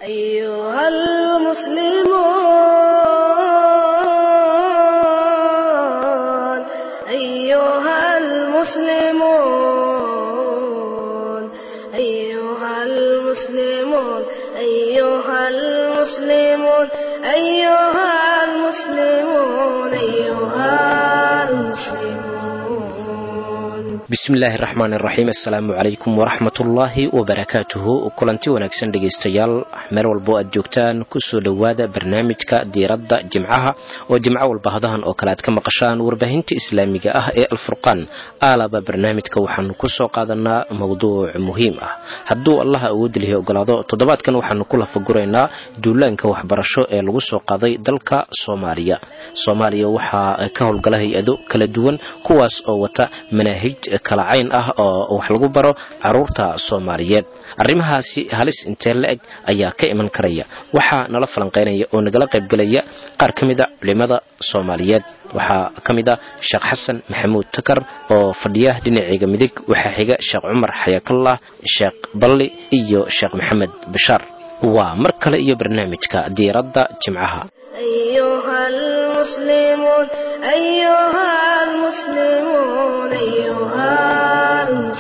أيها المسلمون أيها المسلمون أيها المسلمون أيها المسلمون أيها المسلمون أيها المسلمون bismillaahi raxmaan iraxiim assalaamu calaykum waraxmatullaahi wabarakaatuhu kulanti wanaagsan dhegaystayaal meel walbo aad joogtaan kusoo dhowaada barnaamijka diiradda jimcaha oo jimco walba hadahan oo kale aad ka maqashaan warbaahinta islaamiga ah ee alfurqaan aalaba barnaamijka waxaanu kusoo qaadanaa mowduuc muhiim ah hadduu allaha awoodlihi ogolaado toddobaadkan waxaanu ku lafaguraynaa duulaanka waxbarasho ee lagu soo qaaday dalka soomaaliya soomaaliya waxaa ka howlgala hay-ado kala duwan kuwaas oo wata manaahij kala cayn ah oo wax lagu baro caruurta soomaaliyeed arrimahaasi halis intee la-eg ayaa ka iman karaya waxaa nala falanqeynaya oo nagala qaybgelaya qaar ka mida culimada soomaaliyeed waxaa ka mid ah sheekh xasan maxamuud takar oo fadhiya dhinaceyga midig waxaa xiga sheekh cumar xayaakallah sheekh balli iyo sheekh maxamed bashaar waa mar kale iyo barnaamijka diiradda jimcaha أيها المسلمون أيها المسلمون أيها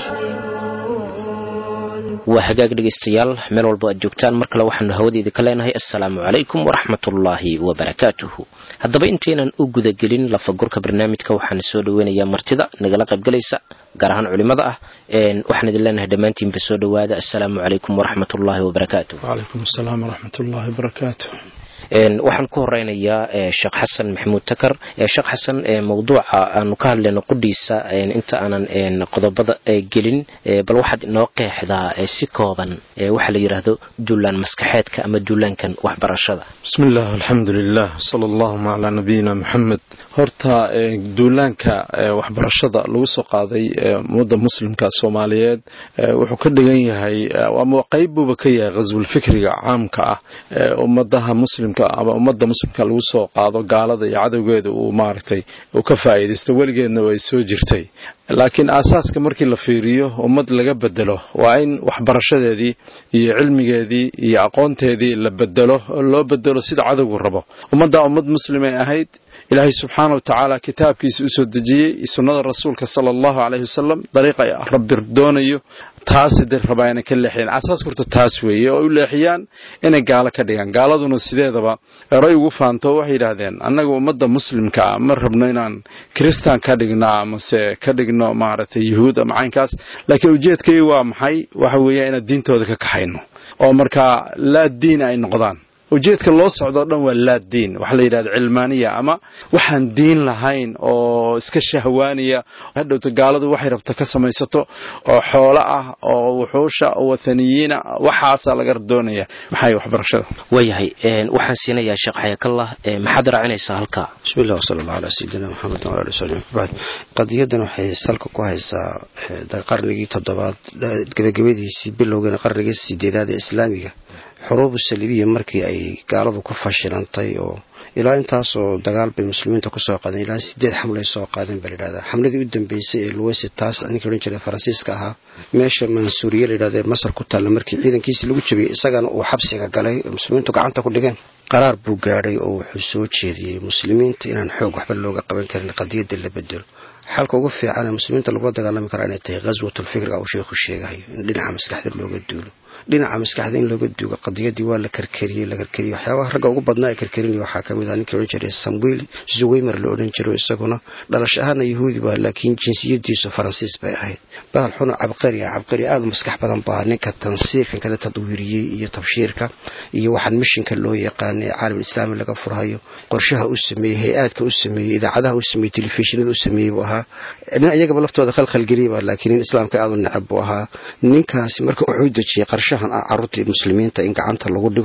المسلمون waa hagaag dhegaystayaal meel walbo aad joogtaan mar kale waxaanu hawadeeda ka leenahay assalaamu calaykum waraxmatullaahi wabarakaatuhu haddaba intaynan u gudagelin lafagurka barnaamijka waxaan soo dhaweynayaa martida nagala qaybgalaysa gaar ahaan culimada ah waxaan idin leenahay dhammaantiinba soo dhowaada assalaamu calaykum waraxmatullaahi wabarakaatuh وعليكم السلام ورحمة الله وبركاته waxaan ku horeynayaa sheekh xasan maxamuud takar sheekh xasan mowduuca aanu ka hadlayno qudhiisa inta aanan qodobada gelin bal waxaad inoo qeexdaa si kooban waxa la yidhaahdo duulaan maskaxeedka ama duulaankan waxbarashada بسم الله الحمد لله صلى الله على نبينا محمد horta duulaanka waxbarashada lagu soo qaaday ummadda muslimka soomaaliyeed wuxuu ka dhigan yahay ama qayb buuba ka yahay khaswulfikriga caamka ah ummadaha muslimka ama ummadda muslimka lagu soo qaado gaalada iyo cadowgeeda uu maaragtay uu ka faa'iidaysto weligeedna way soo jirtay laakiin aasaaska markii la fiiriyo ummad laga bedelo waa in waxbarashadeedii iyo cilmigeedii iyo aqoonteedii la bedelo oo loo bedelo sida cadowgu rabo ummaddaa ummad muslimay ahayd ilaahay subxaana wa tacaala kitaabkiisa usoo dejiyey sunnada rasuulka sala allahu caleyhi wasalam dariiqa rabbi doonayo taasi de rabaa inay ka leexiyaan asaas horta taas weeye oo u leexiyaan inay gaalo ka dhigaan gaaladuna sideedaba eray ugu faanto waxay yidhaahdeen annaga ummadda muslimka ah ma rabno inaan kristan ka dhigno amase ka dhigno maaragtay yuhuud ama caynkaas laakiin ujeedkay waa maxay waxa weeya inaan diintooda ka kaxayno oo markaa laa diin ay noqdaan ujeedka loo socdoo dhan waa laa diin waxa la yidhahda cilmaaniya ama waxaan diin lahayn oo iska shahwaaniya hadhowta gaaladu waxay rabta ka samaysato oo xoolo ah oo wuxuusha oo wathaniyiina waxaasaa laga doonaya maxay waxbarashada waayahay waxaan siinayaa sheekh xayaakallah maxaad raacinaysaa halkaa bismi illah wsala allah calaa sayidina maxamed wala ali wsalim bacd qadiyadan waxay salka ku haysaa qarnigii toddobaad gebagabadiisii bilowgeena qarnigii sideedaad ee islaamiga xuruubu saliibiya markii ay gaaladu ku fashilantay oo ilaa intaasoo dagaal bay muslimiinta kusoo qaadeen ilaa sideed xamlay soo qaadeen baa layidhahdaa xamladii u dambeysay ee luwesi taas ninkii odhan jiray faransiiska ahaa meesha mansuuriye layidhahda ee masar ku taalla markii ciidankiisii lagu jabiyey isagana uu xabsiga galay muslimiintu gacanta ku dhigeen qaraar buu gaadhay oo wuxuu soo jeediyey muslimiinta inaan xoog waxba looga qaban karin qadiyadda la bedelo xalka ugu fiican ee muslimiinta lagula dagaalami karaa inay tahay ghaswatulfikriga uu sheikhu sheegahayo in dhinaca maskaxda looga duulo dhinaca maskaxda in looga duugo qadiyadii waa la karkariyey la karkariyey waxyaabaha ragga ugu badnaa ee karkarinaya waxaa ka mid ah ninkii odhan jiray samuel zuweymer la odhan jiro isaguna dhalash ahaana yahuudi baa laakiin jinsiyadiisu faransiis bay ahayd bahal xuna cabqari ah cabqari aada u maskax badan baa ninka tansiirkan kada tadwiiriyey iyo tabshiirka iyo waxaan mishinka loo yaqaana ee caalam islaami laga furhayo qorshaha u sameeyey hay-aadka u sameeyey idaacadaha u sameeyey telefishinada u sameeyey buu ahaa nin iyagaba laftooda khalkhalgeliyaba laakiin nin islaamka aada u necab buu ahaa ninkaasi marka wuxuu dejiyey qarshahan ah carruurtii muslimiinta in gacanta lagu dhigo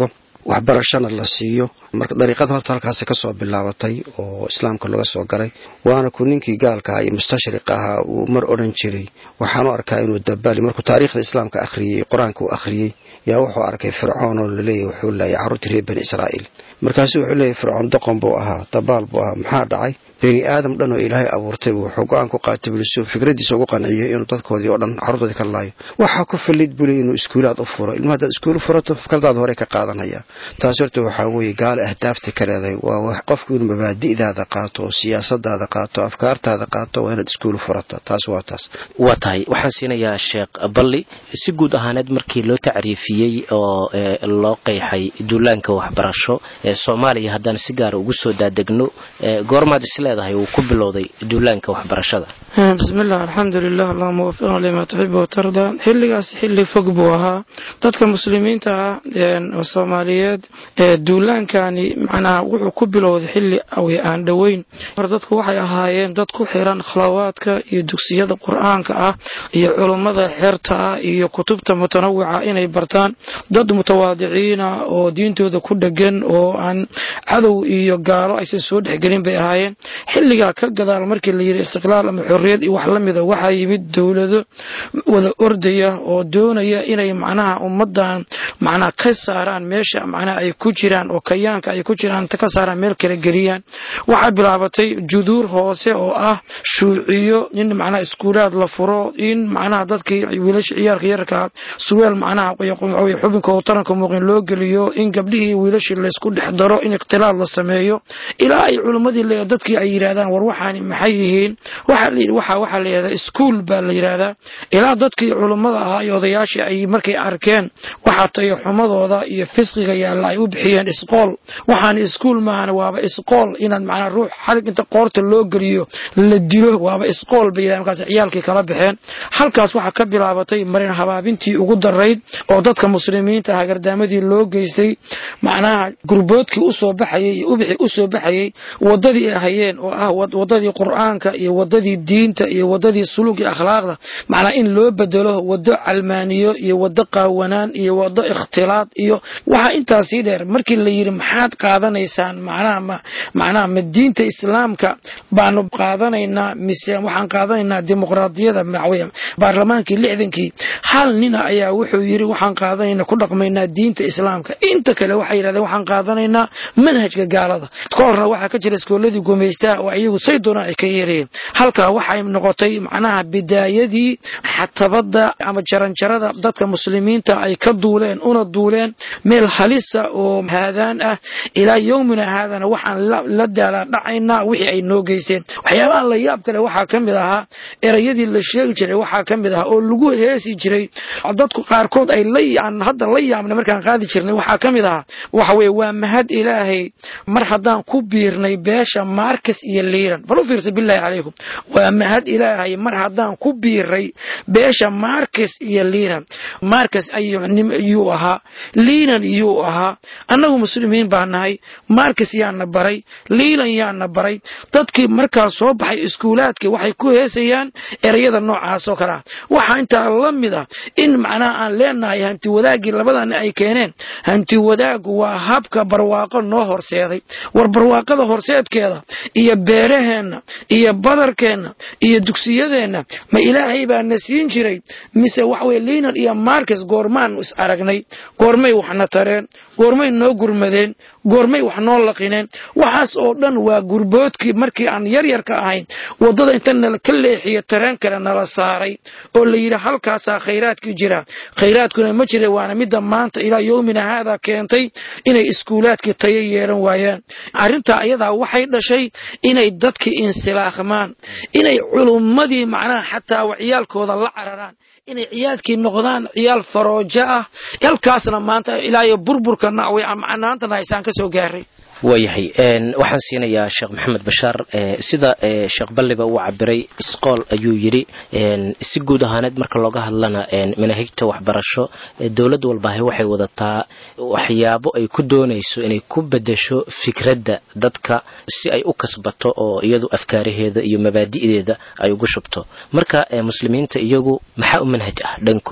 waxbarashana la siiyo marka dariiqada horta halkaasi kasoo bilaabatay oo islaamka laga soo galay waana ku ninkii gaalka iyo mustashriq ahaa uu mar odhan jiray waxaanu arkaa inuu dabaali markuu taariikhda islaamka akhriyey qur-aanka uu akhriyey yaa wuxuu arkay fircoon oo laleeyahy wuxuu laayay carruurtii reer bani israa'iil markaasu wuxuu leeyahy fircoon doqon buu ahaa dabaal buu ahaa maxaa dhacay bani aadam dhan oo ilaahay abuurtay wuxuu go-aan ku qaatay bulisu fikradiisa ugu qanciyay inuu dadkoodii oo dhan carruurtoodii ka laayo waxaa ku fallid buli inuu iskuulaad u furo ilma haddaad iskuul furato fikradaada hore ka qaadanaya taas horta waxaa weeye gaala ahdaafta ka leedahay waa qofku inuu mabaadi'daada qaato oo siyaasadaada qaato afkaartaada qaato waa inaad iskuul furata taas waa taas waa tahay waxaan siinayaa sheekh balli si guud ahaaneed markii loo tacriifiyey oo loo qeexay duulaanka waxbarasho ee soomaaliya haddaan si gaara ugu soo daadegno goormaad is leedahay uu ku bilowday duulaanka waxbarashada bismillaah alxamdulilah allahuma wafiqna lima tuxibu watardaa xilligaas xilli fog buu ahaa dadka muslimiinta ah oo soomaaliyeed duulaankani macnaha wuxuu ku bilowday xilli awi aan dhoweyn hore dadku waxay ahaayeen dad ku xiran khlawaadka iyo dugsiyada qur-aanka ah iyo culummada xerta ah iyo kutubta mutanawica inay bartaan dad mutawaadiciina oo diintooda ku dhegan oo aan cadow iyo gaalo aysan soo dhexgelin bay ahaayeen xilligaa ka gadaal markii la yidhi istiqlaal ama xorriyad iyo wax la mida waxaa yimid dowlado wada ordaya oo doonaya inay macnaha ummadan macnaha ka saaraan meesha macnaha ay ku jiraan oo kayaanka ay ku jiraan inta ka saaraan meel kala geliyaan waxaa bilaabatay juduur hoose oo ah shuuciyo in macnaha iskuulaad la furo in macnaha dadkii wiilasha ciyaarka yarka surweel macnaha xubinka oo taranka muuqin loo geliyo in gabdhihii wiilashii laysku dhex daro in ikhtilaad la sameeyo ilaa ay culimmadii dadkii ay yidhaahdaan war waxaani maxay yihiin waxaa waxaa la yidhahdaa iskuul baa la yidhaahdaa ilaa dadkii culummada ahaa iyo odayaashii ay markay arkeen waxaa tayo xumadooda iyo fisqiga yaalla ay u bixiyeen isqool waxaan iskuul maahan waaba isqool inaad macnaa ruux xalig inta qoorta loo geliyo la dilo waaba isqool bay yidhahdeen markaas ciyaalkii kala baxeen halkaas waxaa ka bilaabatay marin habaabintii ugu darayd oo dadka muslimiinta ah gardaamadii loo geystay macnaha gurboodkii usoo baxayay iyo ubixii usoo baxayay wadadii ay hayeen oo ah wadadii qur'aanka iyo wadadii diinta iyo wadadii suluug iyo akhlaaqda macnaa in loo bedelo wado calmaaniyo iyo wado qaawanaan iyo wado ikhtilaad iyo waxaa intaasii dheer markii la yidhi maxaad qaadanaysaan macnaha ma macnaha ma diinta islaamka baanu qaadanaynaa mise waxaan qaadanaynaa dimuqraadiyada macweya baarlamaankii lixdankii hal nina ayaa wuxuu yidhi waxaan qaadanaynaa ku dhaqmaynaa diinta islaamka inta kale waxay yidhahdeen waxaan qaadanaynaa manhajka gaalada ka horna waxaa ka jira iskooladii gumaystaa oo iyagu say doonaan ay ka yeerayeen halkaa waxay noqotay macnaha bidaayadii xatabada ama jaranjarada dadka muslimiinta ay ka duuleen una duuleen meel halisa oo haadaan ah ilaa yowmina haadana waxaan la daalaa dhacaynaa wixii ay noo geysteen waxyaabaha la yaab kale waxaa ka mid ahaa erayadii la sheegi jiray waxaa ka mid ahaa oo lagu heesi jiray dadku qaarkood ay aan hadda la yaabnay markaan qaadi jirnay waxaa ka mid ahaa waxa weye waa mahad ilaahay mar haddaan ku biirnay beesha maarkas iyo liiran bal u fiirsa bilaahi calaykum waa mahad ilaahay mar haddaan ku biiray beesha maarkas iyo liinan maarkas ayuu ahaa liinan yuu ahaa annagu muslimiin baa nahay maarkas yaana baray liilan yaana baray dadkii markaas soo baxay iskuulaadkii waxay ku heesayaan erayada noocaas oo kale ah waxaa intaa la mid ah in macnaha aan leenahay hanti wadaaggii labadani ay keeneen hanti wadaaggu waa habka barwaaqo noo horseeday war barwaaqada horseedkeeda iyo beeraheenna iyo badarkeenna iyo dugsiyadeenna ma ilaahay baa na siin jiray mise waxaweye liinan iyo markas goormaanu is aragnay goormay waxna tareen goormay noo gurmadeen goormay wax noo laqineen waxaas oo dhan waa gurboodkii markii aan yaryarka ahayn waddada inta nala ka leexiyo tareen kale nala saaray oo la yidhi halkaasaa khayraadkii jira khayraadkuna ma jira waana midda maanta ilaa yowmina haadaa keentay inay iskuulaadkii tayo yeelan waayaan arrintaa ayadaa waxay dhashay inay dadkii insilaaqmaan inay culummadii macnaha xataa ciyaalkooda la cararaan inay ciyaadkii noqdaan ciyaal faroojo ah halkaasna maanta ilaa iyo burburka nacway macnaantana haysaan ka soo gaaray waayahay waxaan siinayaa sheekh maxamed bashaar sida sheekh balliba uu cabiray isqool ayuu yidhi si guud ahaaneed marka looga hadlana manaahijta waxbarasho dowlad walbahay waxay wadataa waxyaabo ay ku doonayso inay ku bedesho fikradda dadka si ay u kasbato oo iyadu afkaaraheeda iyo mabaadi'deeda ay ugu shubto marka muslimiinta iyagu maxaa u manhaj ah dhankooda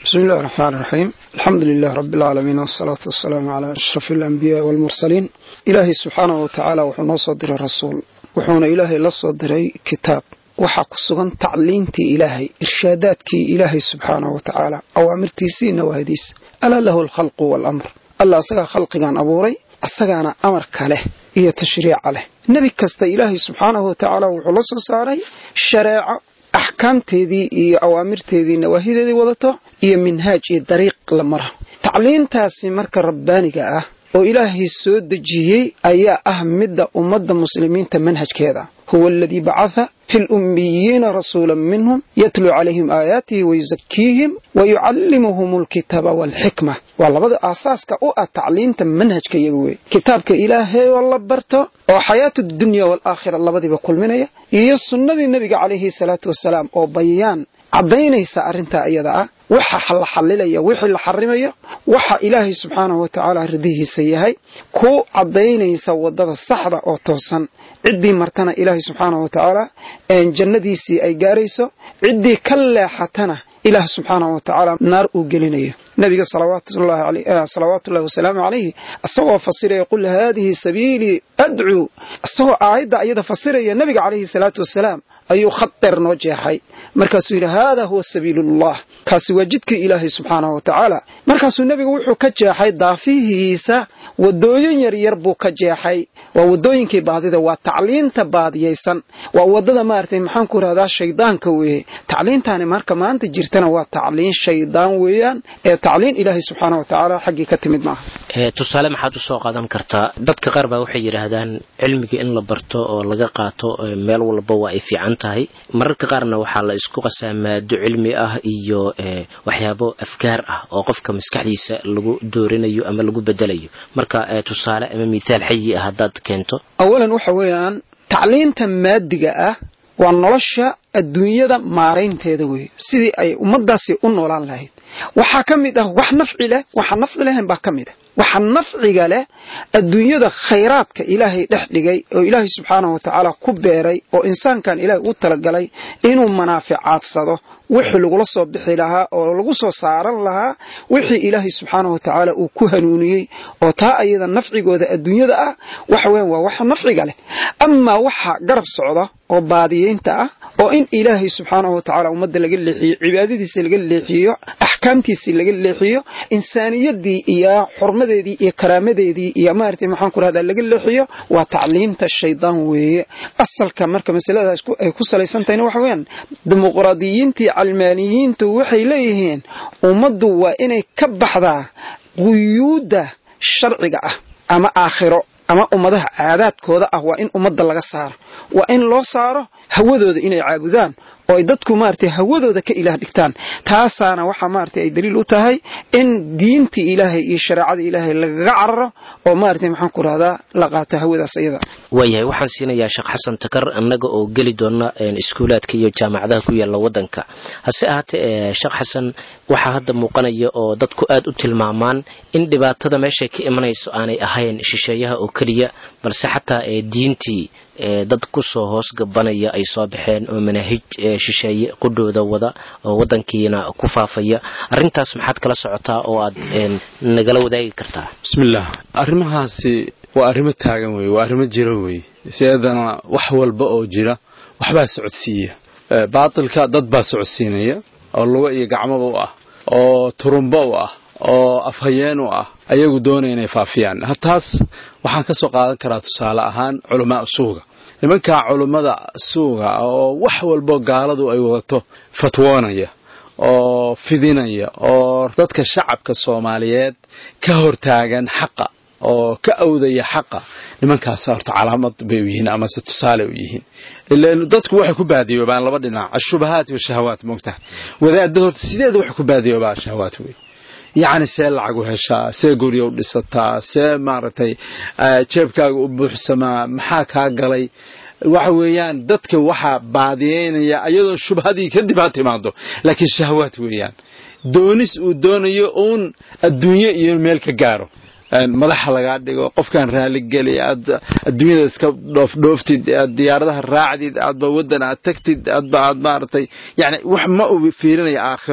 بسم الله الرحمن الرحيم الحمد لله رب العالمين والصلاة والسلام على أشرف الأنبياء والمرسلين إلهي سبحانه وتعالى وحنا صدر الرسول وحنا إلهي لصدر كتاب waxaa ku sugan tacliintii ilaahay irshaadaadkii ilaahay subxaanahu wa tacaala awaamirtiisii nawaadiisa alaa lahu alkhalqu waalamr alla asagaa khalqigan abuuray asagaana amarka leh iyo tashriica leh nebi kasta ilaahay subxaanahu wa tacaala wuxuu la soo saaray shareeco axkaamteedii iyo awaamirteedii nawaahideedii wadato iyo minhaaj iyo dariiq la mara tacliintaasi marka rabbaaniga ah oo ilaahay soo dejiyey ayaa ah midda ummadda muslimiinta manhajkeeda huwa aladii bacatha fi lummiyiina rasuula minhum yatluu calayhim aayaatihi wayusakiihim wayucallimuhum alkitaaba waalxikma waa labada aasaaska u ah tacliinta manhajka iyaga wey kitaabka ilaahay oo la barto oo xayaatu dunya waalaakhira labadiiba kulminaya iyo sunnadii nebiga calayhi salaatu wasalaam oo bayaan caddaynaysa arrintaa iyada ah waxa la xallilaya wixii la xarimayo waxa ilaahay subxaanahu wa tacaala ridihiisa yahay ku caddaynaysa waddada saxda oo toosan ciddii martana ilaahay subxaanahu wa tacaala jannadiisii ay gaarayso ciddii ka leexatana ilaah subxaanahu wa tacaala naar uu gelinayo nabiga salawaatullahi wasalaamu calayhi isagoo fasiraya qul haadihi sabiilii adcuu isagoo aayadda iyada fasiraya nabiga calayhi salaatu wasalaam ayuu khad dheer noo jeexay markaasuu yidhi haada huwa sabiilullah kaasi waa jidkii ilaahay subxaanahu wa tacaala markaasuu nebigu wuxuu ka jeexay daafihiisa wadooyin yaryar buu ka jeexay waa wadooyinkii baadida waa tacliinta baadiyaysan waa wadada maaragtay maxaan ku rahdaa shaydaanka weeye tacliintaani marka maanta jirtana waa tacliin shaydaan weeyaan ee tacliin ilaahay subxaana wa tacaala xaggii ka timid maaha tusaale maxaad usoo qaadan kartaa dadka qaar baa waxay yidhaahdaan cilmiga in la barto oo laga qaato meel walba waa ay fiican tahay mararka qaarna waxaa la isku qasaa maado cilmi ah iyo waxyaabo afkaar ah oo qofka maskaxdiisa lagu doorinayo ama lagu bedelayo marka tusaale ama mithaal xayi ah haddaad keento awalan waxa weeyaan tacliinta maadiga ah waa nolosha adduunyada maaraynteeda weeye sidii ay ummaddaasi u noolaan lahayd waxaa ka mid ah wax nafci leh waxaa nafci lahayn baa ka mid ah waxa nafciga leh adduunyada khayraadka ilaahay dhex dhigay oo ilaahay subxaanahu wa tacaala ku beeray oo insaankan ilaahay u talagalay inuu manaaficaadsado wixii lagula soo bixi lahaa oo lagu soo saaran lahaa wixii ilaahay subxaanahu wa tacaala uu ku hanuuniyey oo taa ayada nafcigooda adduunyada ah waxa weyan waa waxa nafciga leh amaa waxa garab socda oo baadiyeynta ah oo in ilaahay subxaanahu wa tacaala ummadda laga leexiyo cibaadadiisa laga leexiyo axkaamtiisii laga leexiyo insaaniyadii iyo xurmadeedii iyo karaamadeedii iyo maaragtay maxaan ku rahdaa laga leexiyo waa tacliimta shaydaan weeye asalka marka masaladaas ay ku salaysan tahayna waxa weeyaan dimuqraadiyiintii calmaaniyiintu waxay leeyihiin ummaddu waa inay ka baxdaa quyuudda sharciga ah ama aakhiro ama ummadaha caadaadkooda ah waa in ummadda laga saaro waa in loo saaro hawadooda inay caabudaan oo ay dadku maaragtay hawadooda ka ilaah dhigtaan taasaana waxaa maaragtay ay daliil u tahay in diintii ilaahay iyo shareecada ilaahay lagaga cararo oo maaragtay maxaan ku rahdaa la qaato hawadaas iyada waayahay waxaan siinayaa sheekh xasan takar annaga oo geli doona iskuulaadka iyo jaamacadaha ku yaalla waddanka hase ahaatee sheekh xasan waxaa hadda muuqanaya oo dadku aad u tilmaamaan in dhibaatada meeshay ka imanayso aanay ahayn shisheeyaha oo keliya balse xataa ee diintii dad kusoo hoos gabanaya ay soo baxeen oo manaahij shisheeye qudhooda wada oo wadankiina ku faafaya arintaas maxaad kala socotaa oo aad nagala wadaagi kartaa bismillaah arrimahaasi waa arrimo taagan wey waa arrimo jira wey sideedana wax walba oo jira waxbaa socodsiiya baatilka dad baa socodsiinaya oo lugo iyo gacmoba u ah oo turumbo u ah oo afhayeen u ah ayagu doonaya inay faafiyaan taas waxaan ka soo qaadan karaa tusaale ahaan culamaa suuga nimankaa culummada suuga oo wax walbo gaaladu ay wadato fatwoonaya oo fidinaya oo dadka shacabka soomaaliyeed ka hortaagan xaqa oo ka awdaya xaqa nimankaas horta calaamad bay u yihiin amase tusaale u yihiin ilan dadku waxay ku baadiyoobaan laba dhinac ashubahaat washahawaat moogtaha wadaadda horta sideeda waxay ku baadiyoobaa shahawaat wey yacni see lacag u heshaa see gurya u dhisataa see maaragtay jeebkaaga u buuxsamaa maxaa kaa galay waxa weeyaan dadka waxaa baadiyeynaya iyadoo shubhadii kadib ha timaado laakiin shahawaat weeyaan doonis uu doonayo uun adduunyo iyo meel ka gaaro madaxa lagaa dhigo qofkaan raaligeli aad adduunyada iska dhoofdhooftid aad diyaaradaha raacdid aadba waddan aad tagtid aadba aad maaragtay yani wax ma u fiirinaya aakhiro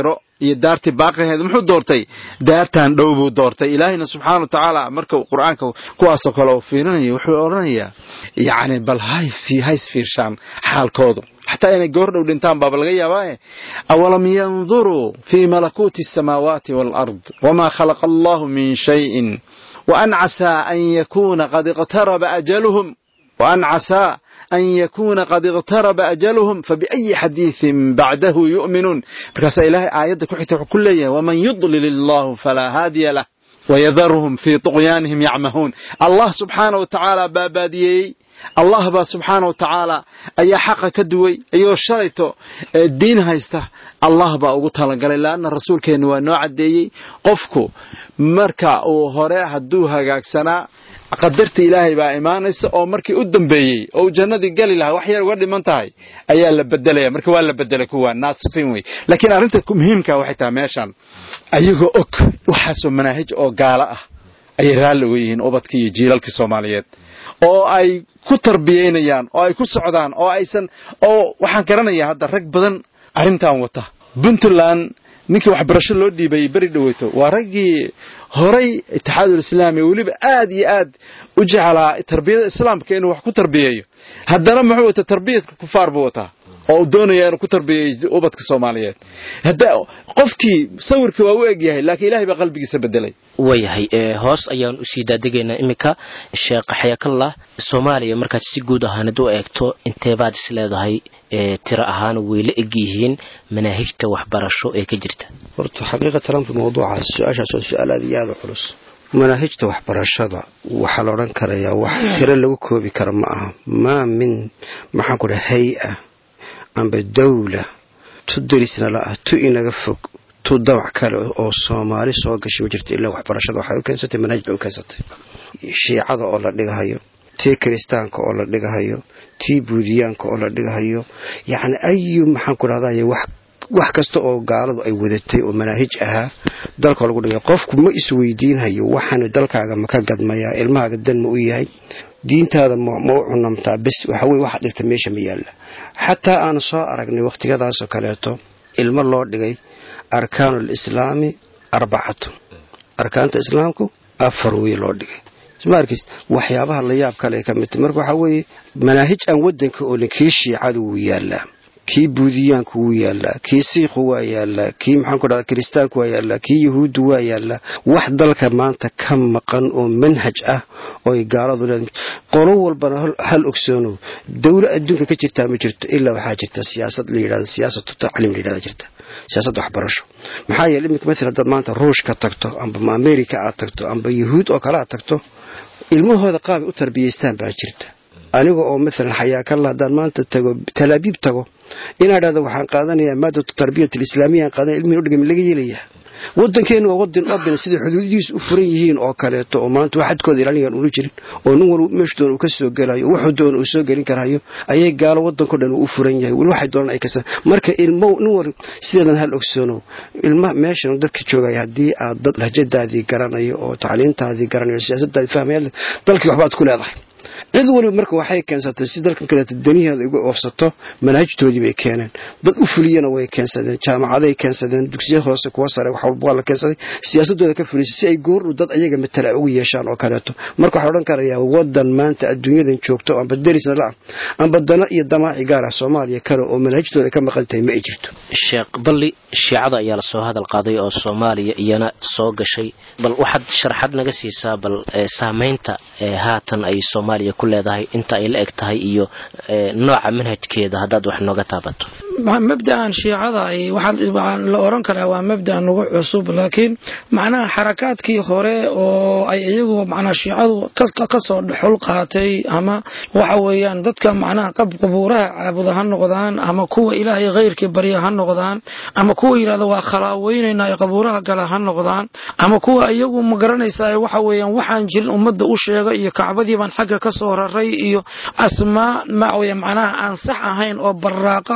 iyo daartii baaqiheed muxuu doortay daartan dhow buu doortay ilaahayna subxaana wa tacaala marka uu qur-aanka kuwaasoo kale uu fiirinayo wuxuu odhanayaa yacni bal hay hays fiirshaan xaalkoodu xataa inay goor dhow dhintaan baaba laga yaabaaye awalam yanduruu fii malakuuti asamaawaati waalard wamaa khalaqa allahu min shayin waan casaa an yakuuna qad iqtaraba ajaluhum waan casaa an yakuuna qad iqtaraba ajaluhum fabiأyi xadiiثin bacdahu yu'minuun markaasaa ilaahay aayadda ku xigta wuxuu ku leeyahay waman yudlil illahu falaa haadiya lah wayadaruhum fii طuqyaanihim yacmahuun allah subxaana wa tacaala baa baadiyeeyey allah baa subxaana wa tacaala ayaa xaqa ka duway ayoo shalayto diin haysta allah baa ugu talagalay laanna rasuulkeenna waa noo caddeeyey qofku marka uu hore hadduu hagaagsanaa qadarta ilaahay baa imaanaysa oo markii u dambeeyey oo uu jannadii gali lahaa wax yar uga dhiman tahay ayaa la bedelaya marka waa la bedelay kuwa naasifiin wey laakiin arrinta muhiimka waxay tahay meeshan ayagoo og waxaasoo manaahij oo gaalo ah ayay raalli uga yihiin ubadkii iyo jiilalkii soomaaliyeed oo ay ku tarbiyaynayaan oo ay ku socdaan oo aysan oo waxaan garanayaa hadda rag badan arrintan wata puntland ninkii waxbarasho loo dhiibayay beri dhaweyto waa raggii horay itixaadulislaami weliba aad iyo aad u jeclaa tarbiyada islaamka inuu wax ku tarbiyeeyo haddana muxuu wataa tarbiyadka kufaar buu wataa oo uu doonaya inuu ku tarbiyeeyo ubadka soomaaliyeed hadda qofkii sawirkii waa u egyahay laakiin ilahay baa qalbigiisa bedelay waayahay hoos ayaan usii daadegaynaa iminka sheekh xayakallah soomaaliya markaad si guud ahaanid u eegto inteebaad is leedahay tiro ahaan way la eg yihiin manaahijta waxbarasho ee ka jirta horta xaqiiqatalanka mawduucaas su-aashaas waa su-aal aad iyo aada u culus manaahijta waxbarashada waxaa la odhan karayaa wax tiro lagu koobi kara ma aha maa min maxaan ku dhaha hay-a amba dawla tu darisna la ah tu inaga fog tu dabac kale oo soomaali soo gashay ma jirto ilaa waxbarashada waxay u keensatay manaahij bay u keensatay shiicada oo la dhigahayo tii kiristaanka oo la dhigahayo tii buudiyaanka oo la dhigahayo yacni ayu maxaan ku dhahday wax wax kasta oo gaaladu ay wadatay oo manaahij ahaa dalka lagu dhigay qofku ma isweydiinhayo waxaanu dalkaaga ma ka gadmayaa ilmahaaga dan ma u yahay diintaada ma u cunamtaa bes waxaweye waxaad dhigta meesha ma yaalla xataa aan soo aragnay wakhtiyadaasoo kaleeto ilmo loo dhigay arkaanu lislaami arbacatu arkaanta islaamku afar wey loo dhigay markis waxyaabaha la yaab kale ay ka mid tahy marka waxaa weeye manaahij aan wadanka oolin kii shiicadu wuu yaallaa kii buudiyaanku wuu yaallaa kii siikhu waa yaallaa kii maxaan ku dhahda kiristaanku waa yaallaa kii yahuuddu waa yaallaa wax dalka maanta ka maqan oo manhaj ah oo ay gaaladu leedahay qolo walbana hal ogsoonow dowlo adduunka ka jirtaa ma jirto ilaa waxaa jirta siyaasad la yidhahda siyaasatu tacliim la yidhahda jirta siyaasad waxbarasho maxaa yeele iminka maala haddaad maanta ruushka tagto amba america aad tagto amba yahuud oo kale aad tagto ilmahooda qaabay u tarbiyaystaan baa jirta aniga oo maalan xayaakalla haddaan maanta tago talaabiib tago inaa dhahdo waxaan qaadanayaa maadatu tarbiyat alislaamiya aan qaadanaya ilmihin udhigami laga yeelayaa wadankeenu waa wadan obin siday xuduudihiisu u furan yihiin oo kaleeto oo maanta wax xadkooda ilaalinayaan una jirin oo nin walba meeshu doon uu ka soo gelayo wuxuu doon uu soo gelin karayo ayay gaalo wadanko dhan uu u furan yahay weli waxay doonaan ay kasaan marka ilmo nin war sideedan hal ogsoono ilma meeshan dadka joogaya haddii aad dad lahjadaadii garanayo oo tacliintaadii garanayo siyaasadaadii fahmaya dalkii waxbaad ku leedahay cid waliba marka waxay keensatay si dalkan kaleeto daniheeda uga oofsato manaahijtoodii bay keeneen dad u fuliyana way keensadeen jaamacaday keensadeen dugsiya hoose kuwa sare wax walba waa la keensaday siyaasadooda ka fulisay si ay goordhow dad ayaga matala ugu yeeshaan oo kaleeto marka waxaa odhan karayaa wadan maanta adduunyadan joogto amba derisna la-ah amba dana iyo damaaci gaar ah soomaaliya kale oo manaahijtooda ka maqan tahay ma ay jirto sheekh balli shiicada ayaa lasoo hadal qaaday oo soomaaliya iyana soo gashay bal waxaad sharaxad naga siisaa bal saamaynta haatan ay soomaaliya ku leedahay inta ay la eg tahay iyo nooca manhajkeeda haddaad wax nooga taabato mabda'an shiicada waxaa la oran karaa waa mabda' nagu cusub laakiin macnaha xarakaadkii hore oo ay iyagu macnaha shiicadu kasoo dhexul qaatay ama waxa weeyaan dadka macnaha qabuuraha caabuda ha noqdaan ama kuwa ilaahay khayrkii barya ha noqdaan ama kuwa yidhahda waa khalaaweynayna ay qabuuraha gala ha noqdaan ama kuwa iyagu ma garanaysaa waxa weeyaan waxaan jirin ummadda u sheega iyo kacbadii baan xagga ka soo raray iyo asmaa macnaha aan sax ahayn oo baraaqa oo been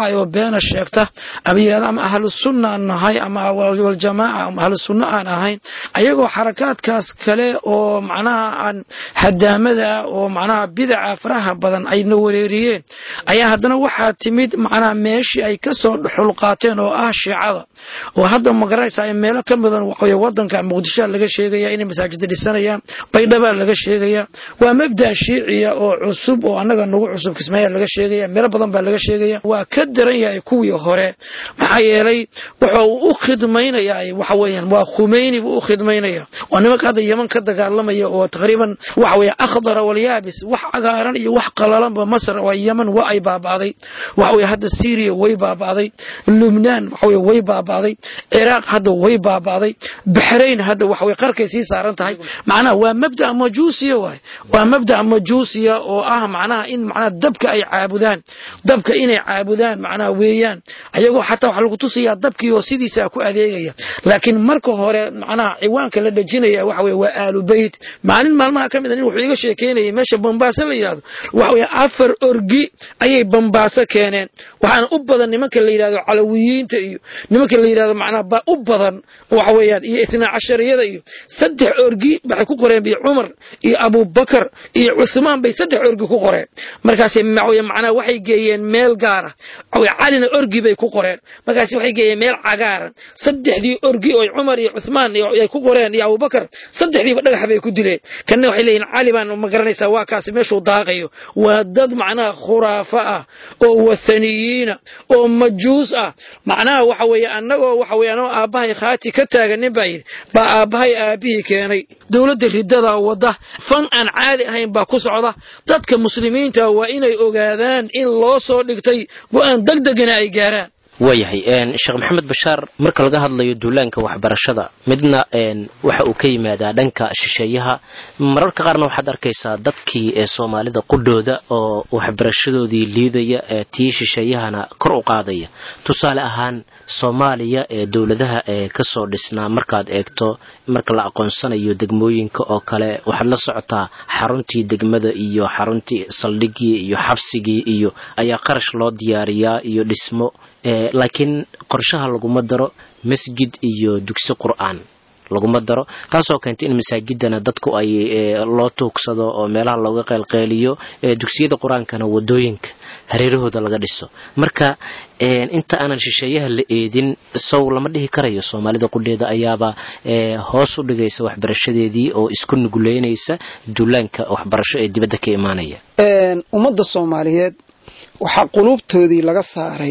beena sheegta ama yidhahda ama ahlu sunna aan nahay ama waljamaaca ama ahlu sunna aan ahayn ayagoo xarakaadkaas kale oo macnaha aan hadaamada oo macnaha bidaca faraha badan ayna wareeriyeen ayaa haddana waxaa timid macnaha meeshii ay ka soo dhuxul qaateen oo ah shiicada oo hadda magaraysa ay meelo ka midan waxaweye wadanka muqdishoa laga sheegaya inay masaajida dhisanayaan baydhabaa laga sheegaya waa mabda shiiciya oo cusub oo annaga nagu cusub kismaayaa laga sheegaya meelo badan baa laga sheegaya waa ka daran yahay kuwii hore maxaa yeelay wuxuu u khidmaynayaa waxa weeyaan waa khumeyni buu u khidmaynaya waa nimanka hadda yeman ka dagaalamaya oo taqriiban waxa weeye akhdara walyaabis wax cagaaran iyo wax qalalanba masr waa yeman waa ay baaba'day waxa weye hadda syria way baaba'day lubnaan waxa weye way baaba'day ciraaq hadda way baaba'day baxrayn hadda waxa weye qarkay sii saaran tahay macnaha waa mabda majuusiya waay waa mabda majuusiya oo ah macnaha in macnaha dabka ay caabudaan dabka inay caabudaan macnaha weeyaan ayagoo xataa waxa lagu tusayaa dabkii oo sidiisa ku adeegaya laakiin marka hore macnaha ciwaanka la dhajinaya waxa weye waa aalu beyt maalin maalmaha ka mid a nin wuxuu iga sheekeynayay meesha bambaaso la yidhahdo waxa weye afar orgi ayay bambaaso keeneen waxaana u badan nimanka la yidhahdo calawiyiinta iyo nimanka la yidhahdo macnaha ba u badan waxa weeyaan iyo itnaa cashariyada iyo saddex orgi waxay ku qoreen bi cumar iyo abubakar iyo cuthmaan bay saddex orgi ku qoreen markaas macnaha waxay geeyeen meel gaara calina orgi bay ku qoreen markaas waxay geeyeen meel cagaaran saddexdii orgi oo cumar iyo cuthmaan ay ku qoreen iyo abubakar saddexdiiba dhagax bay ku dileen kanna waxay leeyihin cali baan ma garanaysaa waa kaasi meeshuu daaqayo waa dad macnaha khuraafa ah oo wathaniyiina oo majuus ah macnaha waxa weeye annagoo waxa weye anoo aabbahay khaati ka taaganin baa yidhi baa aabbahay aabihii keenay dowladda ridada wadda fan aan caadi ahayn baa ku socda dadka muslimiinta waa inay ogaadaan in loo soo dhigtay go-aan degdegana ay gaaraan waayahay sheekh maxamed bashaar marka laga hadlayo duulaanka waxbarashada midna waxa uu ka yimaadaa dhanka shisheeyaha mararka qaarna waxaad arkaysaa dadkii ee soomaalida qudhooda oo waxbarashadoodii liidaya ee tii shisheeyahana kor u qaadaya tusaale ahaan soomaaliya ee dowladaha ee kasoo dhisnaa markaad eegto marka la aqoonsanayo degmooyinka oo kale waxaad la socotaa xaruntii degmada iyo xaruntii saldhigii iyo xabsigii iyo ayaa qarash loo diyaariyaa iyo dhismo laakiin qorshaha laguma daro masjid iyo dugsi qur'aan laguma daro taasoo keentay in masaajidana dadku ay loo tuugsado oo meelaha looga qeylqeyliyo dugsiyada qur-aankana wadooyinka hareerahooda laga dhiso marka inta aanan shisheeyaha la eedin sow lama dhihi karayo soomaalida qudheeda ayaaba hoos u dhigaysa waxbarashadeedii oo isku nuguleynaysa duulaanka waxbarasho ee dibadda ka imaanaya ummadda soomaaliyeed waxaa quluubtoodii laga saaray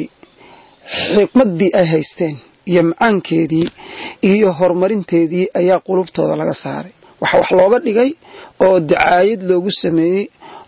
xikmaddii ay haysteen iyo macaankeedii iyo horumarinteedii ayaa qulubtooda laga saaray waxa wax looga dhigay oo dacaayad loogu sameeyey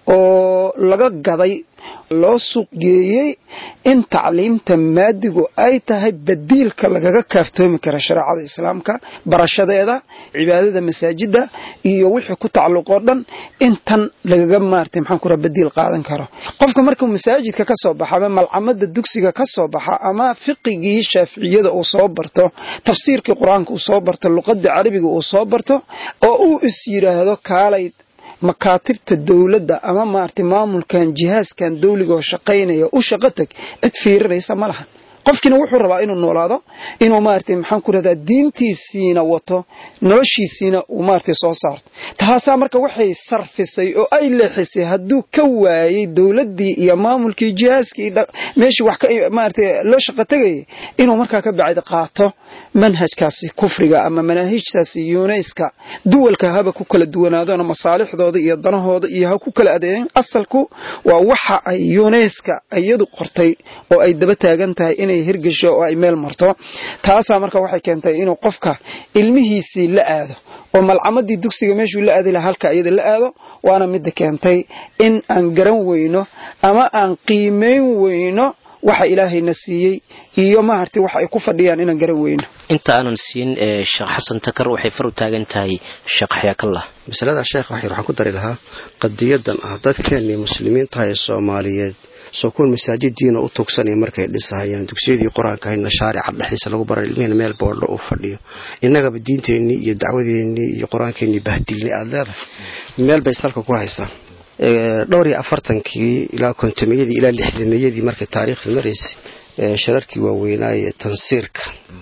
oo laga gaday loo suuq geeyey in tacliimta maadigu ay tahay badiilka lagaga kaaftoomi kara shareecada islaamka barashadeeda cibaadada masaajida iyo wixii ku tacalluqoo dhan intan lagaga maartay maxaan ku raha badiil qaadan karo qofka markuu masaajidka ka soo baxa ama malcamada dugsiga ka soo baxa ama fiqigii shaaficiyada uu soo barto tafsiirkii qur-aanka uu soo barto luqadii carabiga uu soo barto oo uu is yidhaahdo kaalay makaatibta dowladda ama maaragtay maamulkan jihaaskan dawliga oo shaqaynaya u shaqo tag cid fiirinaysa ma lahan qofkiina wuxuu rabaa inuu noolaado inuu maaragtay maxaan ku rahdaa diintiisiina wato noloshiisiina uu maaragtay soo saarto taasaa marka waxay sarfisay oo ay leexisay hadduu ka waayey dowladdii iyo maamulkii jihaaskii meeshii wax ka maaragtay loo shaqo tegayay inuu markaa ka bacdi qaato manhajkaasi kufriga ama manaahijtaasi yuunayska duwalka haba ku kala duwanaadoona masaalixdooda iyo danahooda iyo ha ku kala adeegeen asalku waa waxa ay yuunayska iyadu qortay oo ay daba taagan tahay inay hirgasho oo ay meel marto taasaa marka waxay keentay inuu qofka ilmihiisii la aado oo malcamadii dugsiga meeshuu la aadi laha halka iyada la aado waana midda keentay in aan garan weyno ama aan qiimayn weyno waxa ilaahayna siiyey iyo maaragtay waxa ay ku fadhiyaan inaan garan weyno inta aanan siin sheekh xasan takar waxay far u taagan tahay sheekh xayaakallah masalada sheekh waxyar waxaan ku dari lahaa qadiyadan ah dadkeennii muslimiintaha ee soomaaliyeed soo kuwan masaajidiina u tuugsanaya markay dhisahayaan dugsiyadii qur-aanka ahaydna shaarica dhexdiisa lagu baray ilmihina meel boodho uu fadhiyo innagaba diinteennii iyo dacwadeennii iyo qur-aankeennii bahdilnay aada leedahay meel bay salka ku haysaa dhowr iyo afartankii ilaa kontomeyadii ilaa lixdameeyadii markay taariikhda maraysay shararkii waaweynaaye tansiirka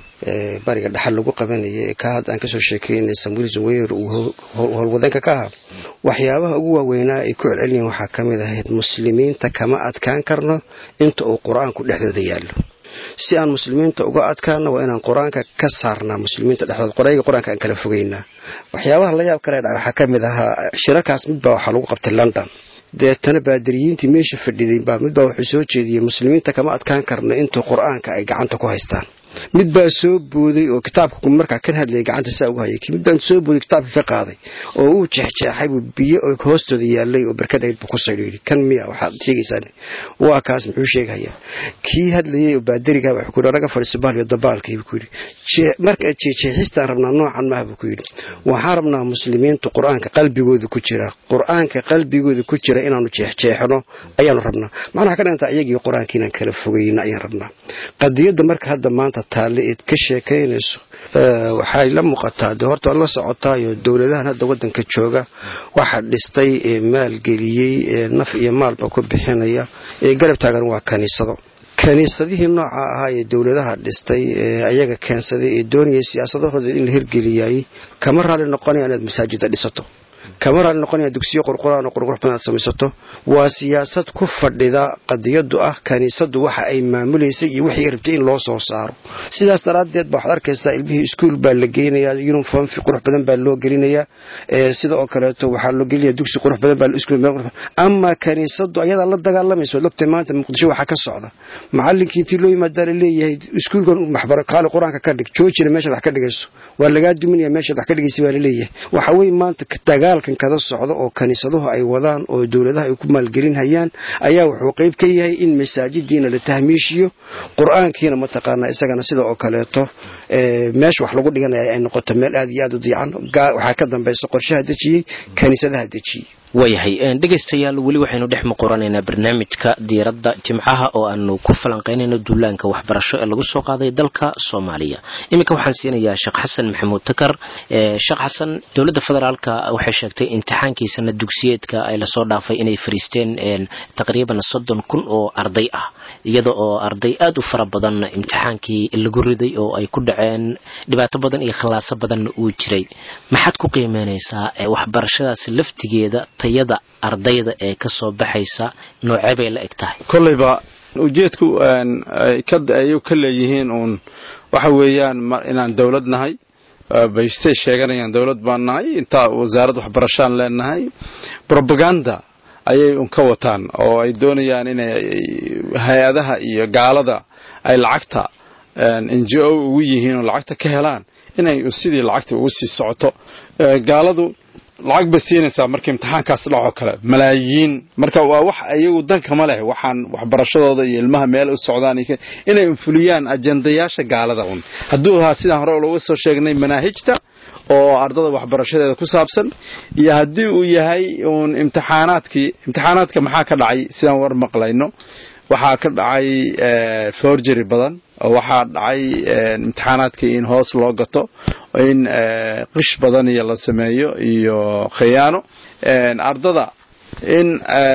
bariga dhexal lagu qabanaya ka hadda aan kasoo sheekeynay samuel zuweyr uu howlwadeenka ka ahaa waxyaabaha ugu waaweynaa ay ku celceliyeen waxaa ka mid ahayd muslimiinta kama adkaan karno inta uu qur-aanku dhexdooda yaallo si aan muslimiinta uga adkaano waa inaan qur-aanka ka saarnaa muslimiinta dhexdooda qorayga qur-aanka aan kala fogeynaa waxyaabaha la yaab kale waxaa ka mid ahaa shirarkaas midbaa waxaa lagu qabtay london deetana baadiriyiintii meesha fadhiday baa midbaa wuxuu soo jeediyey muslimiinta kama adkaan karno intuu qur-aanka ay gacanta ku haystaan mid baa soo booday oo kitaabka markaa kan hadlayay gacanta saa ugu hayay mid baan soo booday kitaabka ka qaaday oo uu jeexjeexay buu biyo oo hoostooda yaalay oo barkadayd buu ku saydho yidhi kan miya waxaad sheegaysaan waa kaas muxuu sheegayaa kii hadlayay oo baadariga wuxuu ku yidhi anaga fadhiiso bahal iyo dabaalkii buu ku yidhi marka jeexjeexistaan rabnaa noocan maaha buu ku yidhi waxaan rabnaa muslimiintu qur-aanka qalbigooda ku jira qur-aanka qalbigooda ku jira inaanu jeexjeexno ayaanu rabnaa macnaha ka dhantaa iyagii qur-aanka inaan kala fogeyna ayaan rabnaa qadiyadda marka hadda maanta taalle eed ka sheekaynayso waxay la muuqataa de horta waad la socotaayo dowladahan hadda wadanka jooga waxa dhistay ee maalgeliyey ee naf iyo maalba ku bixinaya ee garab taagan waa kaniisado kaniisadihii nooca ahaa ee dowladaha dhistay ee ayaga keensaday ee doonayay siyaasadahooda in la hirgeliyay kama raali noqonaya inaad masaajida dhisato kama raali noqonaya dugsiyo qurquraan oo qurqurux badan aad samaysato waa siyaasad ku fadhida qadiyadu ah kaniisadu waxa ay maamulaysay iyo wixii rabtay in loo soo saaro sidaas daraaddeed ba waxaad arkaysaa ilmihii iskuol baa la geynayaa uniform qurux badan baa loo gelinayaa sida oo kaleeto waxaa loo gelinaya dugsi qurux badan baa ama kaniisadu ayadaa la dagaalamaysa waad ogtahay maanta muqdisho waxaa ka socda macalinkii intii loo yimaadaa la leeyahay iskuulkan maxbaro kaali qur-aanka ka dhig joojina meeshaad wax ka dhigayso waa lagaa duminaya meeshaad wax ka dhigaysa baa la leeyahay waxa weeye maanta dagaalkan kada socda oo kaniisaduhu ay wadaan oo dowladaha ay ku maalgelinhayaan ayaa wuxuu qayb ka yahay in masaajidiina la tahmiishiyo qur-aankiina mataqaanaa isagana sida oo kaleeto meesha wax lagu dhiganaya ay noqoto meel aad iyo aad u diican waxaa ka dambaysa qorshaha dejiyey kaniisadaha dejiyey waayahay dhegaystayaal weli waxaynu dhex muquranaynaa barnaamijka diiradda jimcaha oo aanu ku falanqaynayno duulaanka waxbarasho ee lagu soo qaaday dalka soomaaliya iminka waxaan siinayaa sheekh xasan maxamuud takar sheekh xasan dowladda federaalka waxay sheegtay imtixaankiisana dugsiyeedka ay lasoo dhaafay inay fariisteen taqriiban soddon kun oo arday ah iyada oo arday aad u fara badan imtixaankii lagu riday oo ay ku dhaceen dhibaato badan iyo khallaaso badanna uu jiray maxaad ku qiimeynaysaa waxbarashadaas laftigeeda tayada ardayda ee ka soo baxaysa noocee bay la eg tahay kollayba ujeedku ayuu ka leeyihiin uun waxa weeyaan inaan dowlad nahay baystay sheeganayaan dowlad baan nahay intaa wasaarad waxbarashaan leenahay robaganda ayay un ka wataan oo ay doonayaan inay hay-adaha iyo gaalada ay lacagta n j o ugu yihiin oo lacagta ka helaan inay sidii lacagta ugu sii socoto gaaladu lacag bay siinaysaa marka imtixaankaas dhaco kale malaayiin marka waa wax iyagu dankama leh waxaan waxbarashadooda iyo ilmaha meel u socdaan inay fuliyaan ajendayaasha gaalada un hadduu ahaa sidaan hore looga soo sheegnay manaahijta oo ardada waxbarashadeeda ku saabsan iyo haddii uu yahay uun imtixaanaadkii imtixaanaadka maxaa ka dhacay sidaan war maqlayno waxaa ka dhacay forgery badan oo waxaa dhacay imtixaanaadkii in hoos loo gato in qish badan iyo la sameeyo iyo khiyaano ardada in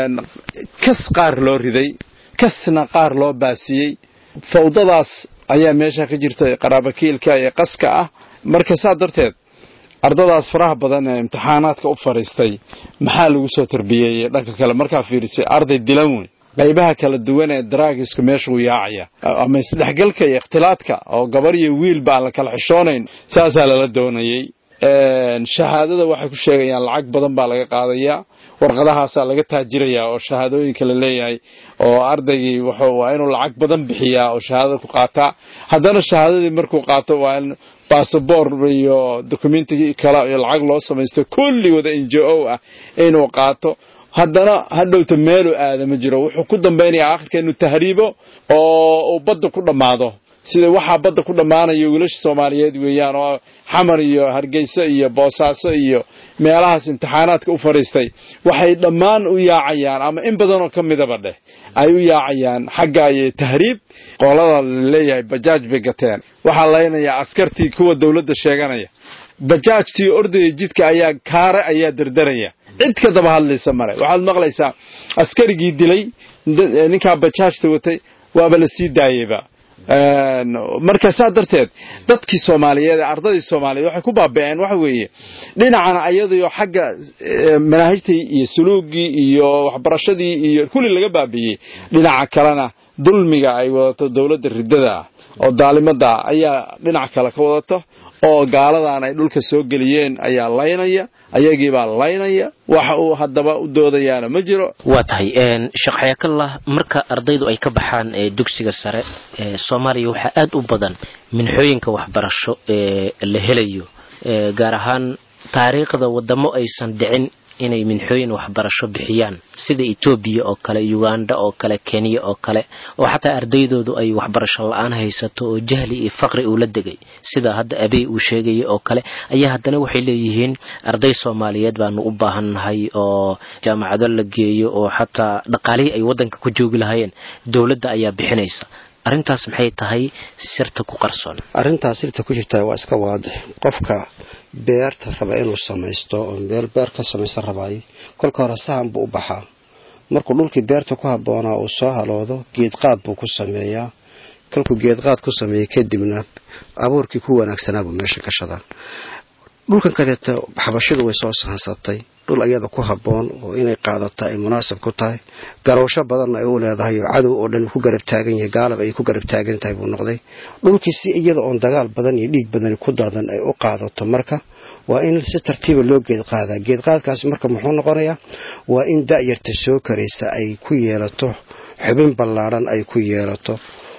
kas qaar loo riday kasna qaar loo baasiyey fawdadaas ayaa meesha ka jirta qaraabakiilka iyo qaska ah marka saa darteed ardadaas faraha badan ee imtixaanaadka u fadhiistay maxaa lagu soo tarbiyeeyey dhanka kale markaa fiirisay arday dilan wey qaybaha kala duwan ee daraagisku meeshuu yaacaya ama isdhexgalka iyo ikhtilaadka oo gabar iyo wiilba aan la kala xishoonayn saasaa lala doonayey shahaadada waxay ku sheegayaan lacag badan baa laga qaadayaa warqadahaasaa laga taajirayaa oo shahaadooyinka la leeyahay oo ardaygii waa inuu lacag badan bixiyaa oo shahaadada ku qaataa haddana shahaadadii markuu qaato waa in basaboor iyo dokumentigii kale iyo lacag loo samaysto kulli wada n j o ah inuu qaato haddana hadhowta meeluu aada ma jiro wuxuu ku dambaynayaa akhirka inuu tahriibo oo uu badda ku dhammaado sida waxaa badda ku dhammaanaya wiilasha soomaaliyeed weeyaan oo xamar iyo hargeyso iyo boosaaso iyo meelahaas imtixaanaadka u fadhiistay waxay dhammaan u yaacayaan ama in badanoo ka midaba dheh ay u yaacayaan xagga iyo tahriib qolada laleeyahay bajaaj bay gateen waxaa laynayaa askartii kuwa dowladda sheeganaya bajaajtii ordaya jidka ayaa kaare ayaa derderaya cid ka daba hadlaysa male waxaad maqlaysaa askarigii dilay ninkaa bajaajta watay waaba la sii daayeyba marka saa darteed dadkii soomaaliyeed ee ardaydii soomaaliyeed waxay ku baaba'een waxa weeye dhinacana ayadoo xagga manaahijtii iyo suluugii iyo waxbarashadii iyo kulli laga baabi'iyey dhinaca kalena dulmiga ay wadato dowladda riddada ah oo daalimada ayaa dhinac kale ka wadato oo gaaladan ay dhulka soo geliyeen ayaa laynaya ayagiibaa laynaya waxa uu haddaba u doodayaana ma jiro waa tahay sheekh xayaakallah marka ardaydu ay ka baxaan dugsiga sare soomaaliya waxaa aad u badan minxooyinka waxbarasho ee la helayo gaar ahaan taariikhda wadamo aysan dhicin inay minxooyin waxbarasho bixiyaan sida etoobiya oo kale uganda oo kale kenya oo kale oo xataa ardaydoodu ay waxbarasho la-aan haysato oo jahli iyo faqri uu la degay sida hadda abey uu sheegaya oo kale ayaa haddana waxay leeyihiin arday soomaaliyeed baanu u baahannahay oo jaamacado la geeyo oo xataa dhaqaalihii ay waddanka ku joogi lahaayeen dowladda ayaa bixinaysa arrintaas maxay tahay sirta ku qarsoon arrintaas sirta ku jirta waa iska waadix qofka beerta raba inuu samaysto oo meel beer ka samaysan rabaay kolka hore sahan buu u baxaa markuu dhulkii beerta ku habboonaa uu soo haloodo geedqaad buu ku sameeyaa kolkuu geedqaad ku sameeya kadibna abuurkii ku wanaagsanaabuu meesha gashadaa dhulkan kadeeta xabashidu way soo sahansatay dhul ayada ku habboon oo inay qaadata ay munaasab ku tahay garowsho badanna ay u leedahay oo cadow oo dhan ku garab taagan yahay gaalab ay ku garab taagan tahay buu noqday dhulkii si iyada oon dagaal badan iyo dhiig badani ku daadan ay u qaadato marka waa in si tartiiba loo geed qaadaa geedqaadkaasi marka muxuu noqonayaa waa in da'yarta soo karaysa ay ku yeelato xubin ballaadhan ay ku yeelato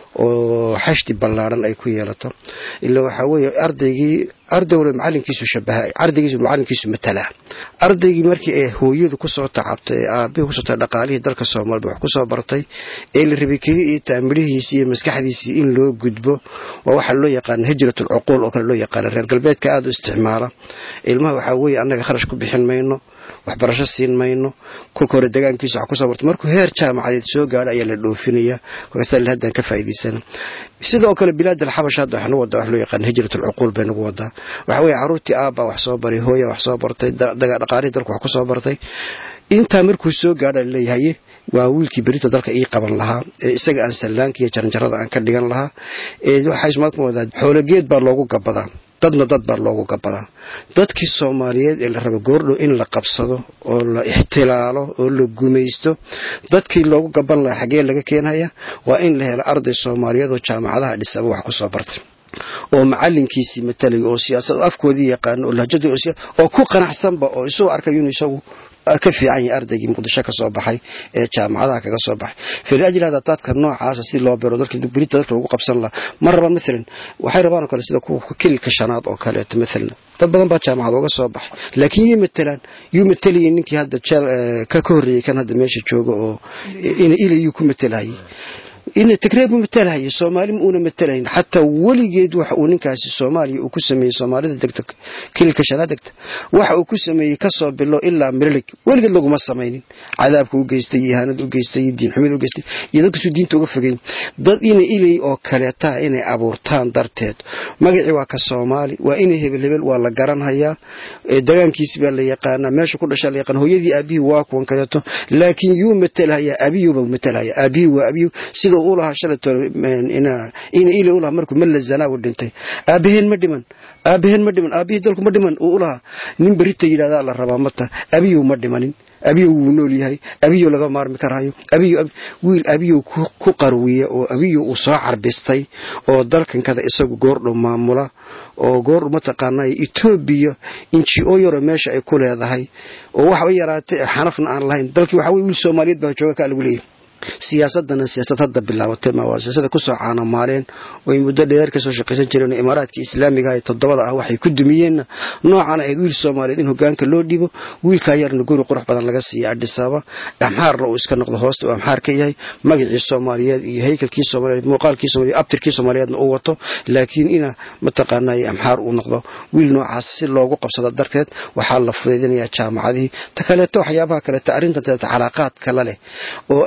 oo xashdi ballaadhan ay ku yeelato ila waxaa weeye ardaygii ardowle macalinkiisu shabaha ardaygiisu macalinkiisu matalaa ardaygii markii ay hooyadu kusoo tacabtay ee aabihii kusoo tahay dhaqaalihii dalka soomaalida wax kusoo bartay ee la rabay keli iyo taamirihiisii iyo maskaxdiisii in loo gudbo waa waxaa loo yaqaana hijratul cuquul oo kale loo yaqaana reer galbeedka aada u isticmaala ilmaha waxaa weeye annaga kharash ku bixin mayno waxbarasho siin mayno kolka hore degaankiisa wax kusoo barto markuu heer jaamacadeed soo gaadho ayaa la dhoofinaya kolkaas haddaan ka faa'iidaysana sidoo kale bilaad alxabash hadda waxnu wadaa wax loo yaqaan hijrat alcuquul bay nagu wadaa waxa weeye carruurtii aabba wax soo baray hooya wax soo bartay dhaqaalihii dalku wax kusoo bartay intaa markuu soo gaadha laleeyahaye waa wiilkii berita dalka ii qaban lahaa ee isaga aan sallaanka iyo jaranjarada aan ka dhigan lahaa ee waxaismaadku wadaa xoologeed baa loogu gabadaa dadna dad baa loogu gabadaa dadkii soomaaliyeed ee la raba goordhow in la qabsado oo la ixtilaalo oo la gumaysto dadkii loogu gaban lahaa xaggee laga keenhaya waa in la helo arday soomaaliyeed oo jaamacadaha dhisaba wax kusoo bartay oo macalinkiisii matalay oo siyaasad afkoodii yaqaano oo lahjadii oo ku qanacsanba oo isuu arkay inuu isagu ka fiican yahay ardaygii muqdisho ka soo baxay ee jaamacadaha kaga soo baxay faliajli hada dadka noocaasa si loo bero dalka berita dadka lagu qabsan lahaa ma rabaan maalan waxay rabaan oo kale sida kuwa kililka shanaad oo kaleeto maalan dad badan baa jaamacad uga soo baxay laakiin yay matalaan yuu matalayay ninkii hadda jeel ka ka horreeyey kan hadda meesha jooga oo ina ilayuu ku matalayay ina tigreed mu matalahaya soomaali ma uuna matalahayn xataa weligeed waxa uu ninkaasi soomaaliya uu ku sameeyey soomaalida degta kililka shanaa degta waxa uu ku sameeyey kasoo bilo ilaa mirilig weligeed laguma samaynin cadaabka u geystay iyo ihaanada u geystay iyo diinxumida u geystay iyo dadkasuu diinta uga fogeyn dad ina ilay oo kaleetaa inay abuurtaan darteed magacii waa ka soomaali waa inay hebel hebel waa la garanhayaa dagaankiisi baa la yaqaanaa meesha ku dhashaa la yaqaan hooyadii aabihii waa kuwan kaleeto laakiin yuu matalhayaa aabiyuuba matalhaya aabihii waa abiyu sida uu lahaa shalayto ina ila ulahaa markuu malla zanaabu dhintay aabaheen ma dhiman aabaheen ma dhiman aabihii dalku ma dhiman uu ulahaa nin berita yidhahdaa la rabaa mata abiyow ma dhimanin abiyow wuu nool yahay abiyow laga maarmi karaayo abiyow wiil abiyow ku qarwiya oo abiyow uu soo carbistay oo dalkankada isagu goordhow maamula oo goordhow mataqaanaa etoobiya inji-o yaroo meesha ay ku leedahay oo waxba yaraatay xanafna aan lahayn dalkii waxa weye wiil soomaaliyeed baa jooga kaa lagu leeyahay siyaasadana siyaasad hadda bilaabatay ma waa siyaasada kusoo caanamaaleen oy muddo dheer kasoo shaqaysan jireen imaaraadka islaamiga ee toddobada ah waxay ku dumiyeenna noocan ahayd wiil soomaaliyeed in hogaanka loo dhibo wiilkaa yarna guri qurux badan laga siiya adhisaaba amxaarna uu iska noqdo hoosta uu amxaar ka yahay magacii soomaaliyeed iyo haykalkii soomaaliyeed muuqaalkii soomaliyeed abtirkii soomaaliyeedna uu wato laakiin ina mataqaanay amxaar uu noqdo wiil noocaas si loogu qabsado darteed waxaa la fudaydinayaa jaamacadihii ta kaleeto waxyaabaha kaleeto arrintan kaleeto calaaqaad kala leh oo aad iyo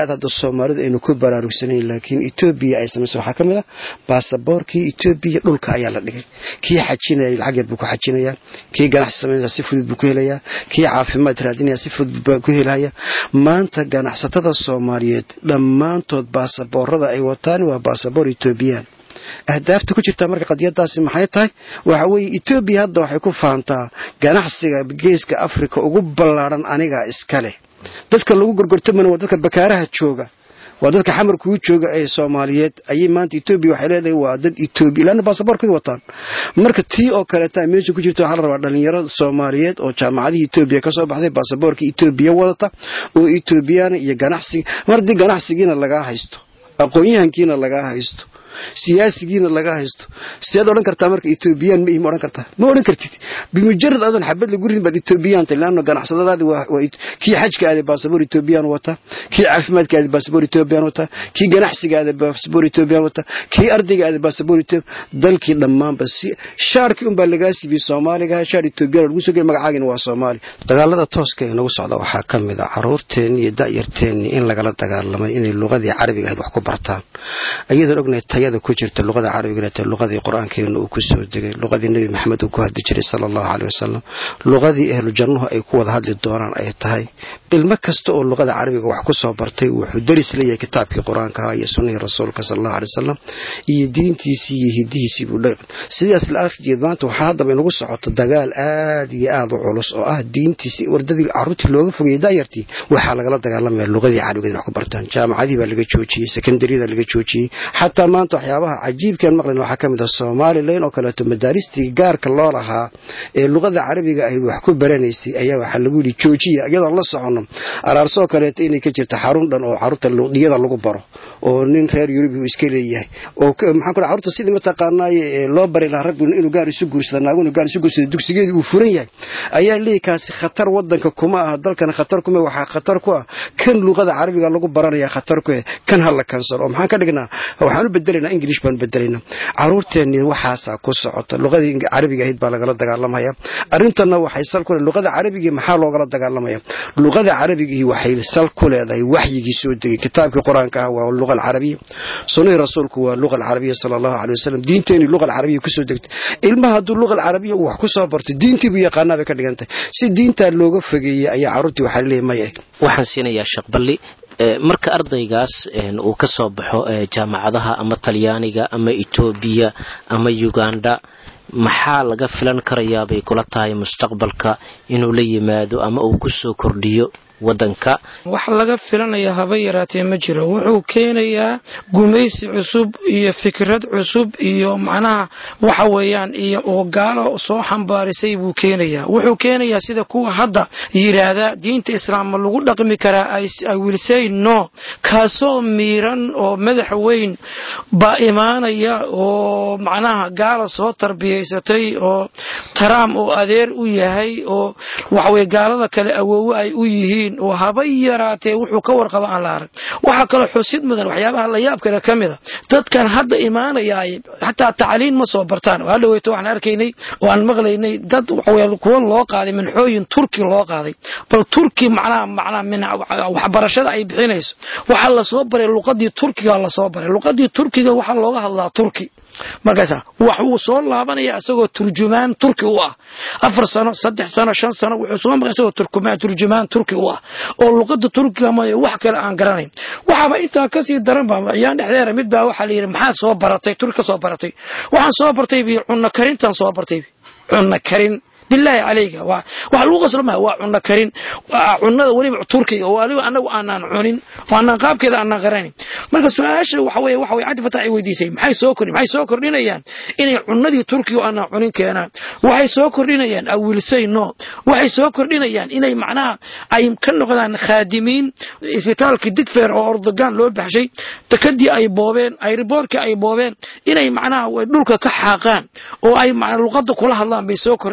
aad hadda soomaalidu aynu ku baraarugsanayn laakiin etoobiya ay samaysa waxaa ka mid ah baasaboorkii etoobiya dhulka ayaa la dhigay kii xajinaya lacag yar buu ku xajinayaa kii ganacsi samaynaya si fudud buu ku helayaa kii caafimaad raadinaya si fudud buu ku helaya maanta ganacsatada soomaaliyeed dhammaantood baasaboorada ay wataan waa baasaboor etoobiyaan ahdaafta ku jirta marka qadiyadaasi maxay tahay waxa weeye etoobiya hadda waxay ku faantaa ganacsiga geeska afrika ugu ballaadhan anigaa iska leh dadka lagu gorgortamana waa dadka bakaaraha jooga waa dadka xamarkuu jooga ee soomaaliyeed ayay maanta etoobiya waxay leedahay waa dad etoobiya laanna baasaboorkay wataan marka tii oo kaleeta meesha ku jirta waxaa la rabaa dhalinyaro soomaaliyeed oo jaamacadihii etoobiya ka soo baxday baasaboorka etoobiya wadata oo etoobiyana iyo ganacsiga mar haddii ganacsigiina lagaa haysto aqoon-yahankiina lagaa haysto siyaasigiina laga haysto siaad odhan kartaa marka etoobiyaan ma ma odhan kartaa ma odhan kartid bimujarad adan xabad lagu ridin baad etoobiyaanta leanno ganacsadadaadi waa kii xajka aaday baasaboor etoobiyaan wata kii caafimaadka aaday baasaboor etoobiyaan wata kii ganacsiga aaday baasaboor etoobiyaan wata kii ardayga aaday baasaboor etoobiya dalkii dhammaanba si shaarkii unbaa lagaa siibiyey soomaaliga shaar etoobiyaan lagu soo geli magacaagina waa soomaali dagaalada tooska ee nagu socda waxaa ka mid a caruurteenni iyo da'yarteenni in lagala dagaalamay inay luqadii carabiga ahayd wax ku bartaan ayadoon ognahay tayada ku jirta luqada carabiga ta luqadii qur-aankeena uu ku soo degay luqadii nebi maxamed uu ku hadli jiray sala allahu caleyh wasalam luqadii ahlu jannuhu ay ku wada hadli doonaan ay tahay ilmo kasta oo luqada carabiga wax ku soo bartay wuxuu daris leeyahay kitaabkii qur-aanka iyo sunnihii rasuulka sala allahu aley wasalam iyo diintiisii iyo hidihiisii buu dhaqan sidaas la arkijeed maanta waxaa haddaba inagu socoto dagaal aad iyo aad u culus oo ah diintiisii wardadii carruurtii looga fogayay daayartii waxaa lagala dagaalamaya luqadii carabiga in wax ku bartaan jaamacadii baa laga joojiyey sekondariyada laga joojiyey xataa maanta waxyaabaha cajiibkan maqlan waxaa ka mid ah somalilan oo kaleeto madaaristii gaarka loo lahaa ee luqada carabiga ahayd wax ku baranaysay ayaa waxaa lagu yidhi joojiya iyadoon la socono araarsoo kaleeto inay ka jirto xarun dhan oo carruurta dhiyada lagu baro oo nin reer yurub uu iska leeyahay oo maxaan ku carruurta sidii mataqaanaaye loo bari lahaa raggu inuu gaar isu guursada naagu inuu gaar isu guursada dugsigeedii uu furan yahay ayaa leeyahay kaasi khatar wadanka kuma aha dalkana khatar kuma waxaa khatar ku ah kan luqada carabiga lagu baranaya khatar ku eh kan ha la kansalo oo maxaan ka dhignaa waxaan u bedelaynaa english baan bedelaynaa caruurteenni waxaasaa ku socota luqadii carabiga ahayd baa lagala dagaalamaya arrintanna waxay sal ku luqada carabigii maxaa loogala dagaalamaya luqada carabigii waxay sal ku leedahay waxyigii soo degay kitaabkii qur-aanka ah waa luqa alcarabiya sunnihii rasuulku waa luqa alcarabiya sala allahu caley wasalam diinteenii luqa alcarabiya kusoo degtay ilmaha hadduu luqa alcarabiya uu wax ku soo barto diintii buu yaqaanaa bay ka dhigantahay si diintaa looga fogeeyey ayaa carruurtii waxaa laleeyahay maya waxaan siinayaa shaqballi marka ardaygaas uu ka soo baxo jaamacadaha ama talyaaniga ama etoobiya ama uganda maxaa laga filan karayaa bay kula tahay mustaqbalka inuu la yimaado ama uu ku soo kordhiyo wadanka wax laga filanaya haba yaraatee ma jiro wuxuu keenayaa gumaysi cusub iyo fikrad cusub iyo macnaha waxa weeyaan iyo oo gaalo soo xambaarisay buu keenayaa wuxuu keenayaa sida kuwa hadda yidhaahda diinta islaam ma lagu dhaqmi karaa I will say no kaasoo miiran oo madax weyn baa imaanaya oo macnaha gaala soo tarbiyaysatay oo taraam oo adeer u yahay oo waxaweye gaalada kale awoowe ay u yihiin oo haba yaraatee wuxuu ka warqaba aan la arag waxaa kaloo xusid mudan waxyaabaha la yaab kale ka mida dadkan hadda imaanayaay xataa tacliin ma soo bartaan oo hadhaweyto waxaan arkaynay oo aan maqlaynay dad waxaweye kuwa loo qaaday minxooyin turki loo qaaday bal turki macnaha macnaha min waxbarashada ay bixinayso waxaa lasoo baray luqadii turkiga lasoo baray luqadii turkiga waxaa looga hadlaa turki markaasa wax uu soo laabanaya isagoo turjumaan turki u ah afar sano saddex sano shan sano wuxuu soo maqay isagoo turkumaan turjumaan turki u ah oo luqada turkiga ma wax kale aan garanayn waxaaba intaa kasii daran ba ayaan dhexdeera mid baa waxaa la yidhi maxaa soo baratay turki ka soo baratay waxaan soo bartay bi cunno karintan soo bartay cunno karin bilaahi calayka waa wax lagu qaslo maha waa cunno karin cunnada weliba turkiga oo waliba anagu aanaan cunin oo aanaan qaabkeeda aanaan qaranayn marka su-aasha waxa weye waxa weye cabdi fatax ay weydiisay maxay soo kordhin maxay soo kordhinayaan inay cunnadii turkiga oo aanaan cunin keenaan waxay soo kordhinayaan awilsay no waxay soo kordhinayaan inay macnaha ay ka noqdaan khaadimiin isbitaalkii digfeer oo ordogan loo baxshay takadii ay boobeen ayriboorkii ay boobeen inay macnaha dhulka ka xaaqaan oo ay luqada kula hadlaan bay soo kordhinayaan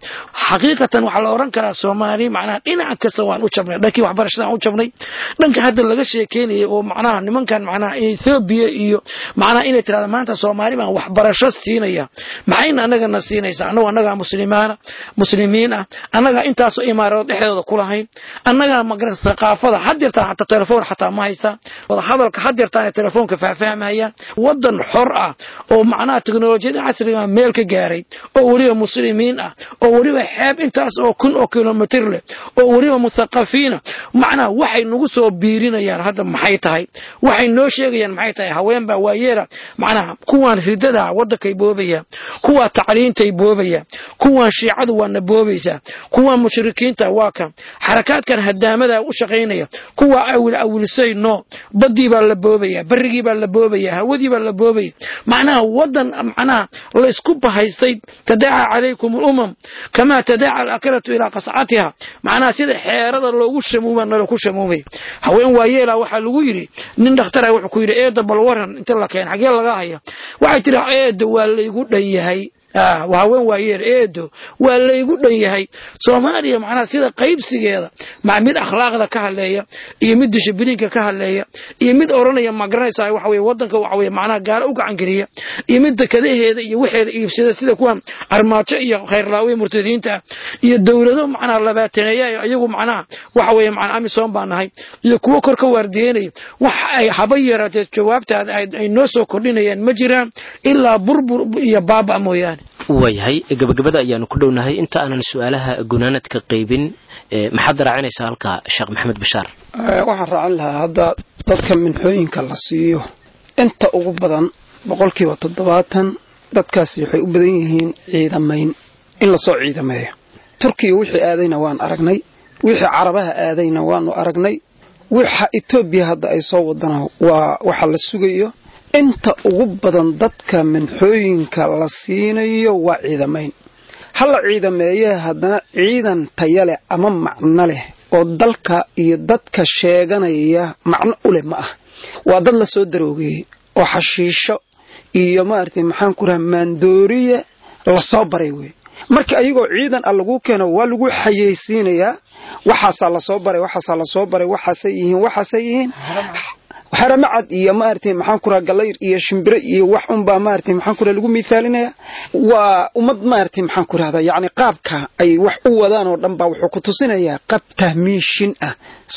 xaqiiqatan waxaa la oran karaa soomaali macnaha dhinac kasta waan u jabnay dhankii waxbarashada aan u jabnay dhanka hadda laga sheekeynaya oo macnaha nimankan macnaha ethoobiya iyo macnaha inay tirahda maanta soomaali baan waxbarasho siinaya maxayna annagana siinaysaa annagu annagaa muslimaana muslimiin ah annagaa intaasoo imaaradood dhexdooda ku lahayn annagaa magarata thaqaafada hadeertaan xataa telefoon xataa ma haystaa wada hadalka hadeertaan telefoonka faahfaahmayaan wadan xor ah oo macnaha teknolojiyada casriga meel ka gaaray oo weliba muslimiin ah oo weliba xeeb intaas oo kun oo kilomitr leh oo weliba muthaqafiina macnaha waxay nagu soo biirinayaan hadda maxay tahay waxay noo sheegayaan maxay tahay haweenbaa waayeela macnaha kuwaan ridada wadankay boobaya kuwaa tacliintay boobaya kuwaan shiicadu waana boobaysaa kuwaan mushrikiinta waa kan xarakaadkan hadaamada u shaqaynaya kuwaa awil awilsay no badii baa la boobaya barigii baa la boobaya hawadii baa la boobaya macnaha wadan macnaha laysku bahaystay tadaaca calaykum alumam kamaa tadaaca alakalatu ilaa qascatiha macnaha sida xeerada loogu shamuuma nala ku shamuumay haween waayeela waxaa lagu yidhi nin dhakhtara wuxuu ku yidhi eeda bal waran inta la keen xagee laga haya waxay tiri eeda waa laygu dhan yahay haween waayeer eedo waa laygu dhan yahay soomaaliya macnaha sida qaybsigeeda mid akhlaaqda ka hadleeya iyo mid dishibiliinka ka hadleeya iyo mid oranaya magaranaysa waxa weye wadanka waxa weye macnaha gaalo u gacan geliya iyo mid dekadaheeda iyo waxeeda iibsada sida kuwan armaajo iyo khayrlaawe murtadiinta iyo dowlado macnaha labaataneeya iyagu macnaha waxa weye macnaha amisom baa nahay iyo kuwo kor ka waardiyeynaya wax ay haba yaraatee jawaabtaada ay noo soo kordhinayaan ma jiraan ilaa burbur iyo baaba mooyaane waayahay gabagabada ayaanu ku dhownahay inta aanan su-aalaha gunaanadka qaybin maxaad raacinaysaa halkaa sheekh maxamed bashaar waxaan raacin lahaa hadda dadka minxooyinka la siiyo inta ugu badan boqolkiiba toddobaatan dadkaasi waxay u badan yihiin ciidamayn in lasoo ciidameeyo turkiya wixii aadayna waan aragnay wixii carabaha aadayna waanu aragnay wixa etoobiya hadda ay soo wadana waa waxa la sugayo inta ugu badan dadka minxooyinka la siinayo waa ciidamayn hala ciidameeye haddana ciidan taya leh ama macno leh oo dalka iyo dadka sheeganaya macno u leh ma ah waa dad la soo daroogeeyey oo xashiisho iyo maaragtay maxaan ku raha maandooriya lasoo baray wey marka ayagoo ciidan a laguu keeno waa lagu xayeysiinayaa waxaasaa lasoo baray waxaasaa lasoo baray waxaasay yihiin waxaasay yihiin haramacad iyo maaragtay maxaan ku raha galayr iyo shimbire iyo wax unbaa maaragtay maxaan ku raha lagu miithaalinaya waa ummad maaragtay maxaan ku rahdaa yacni qaabka ay wax u wadaan oo dhan baa wuxuu ku tusinayaa qaab tahmiishin ah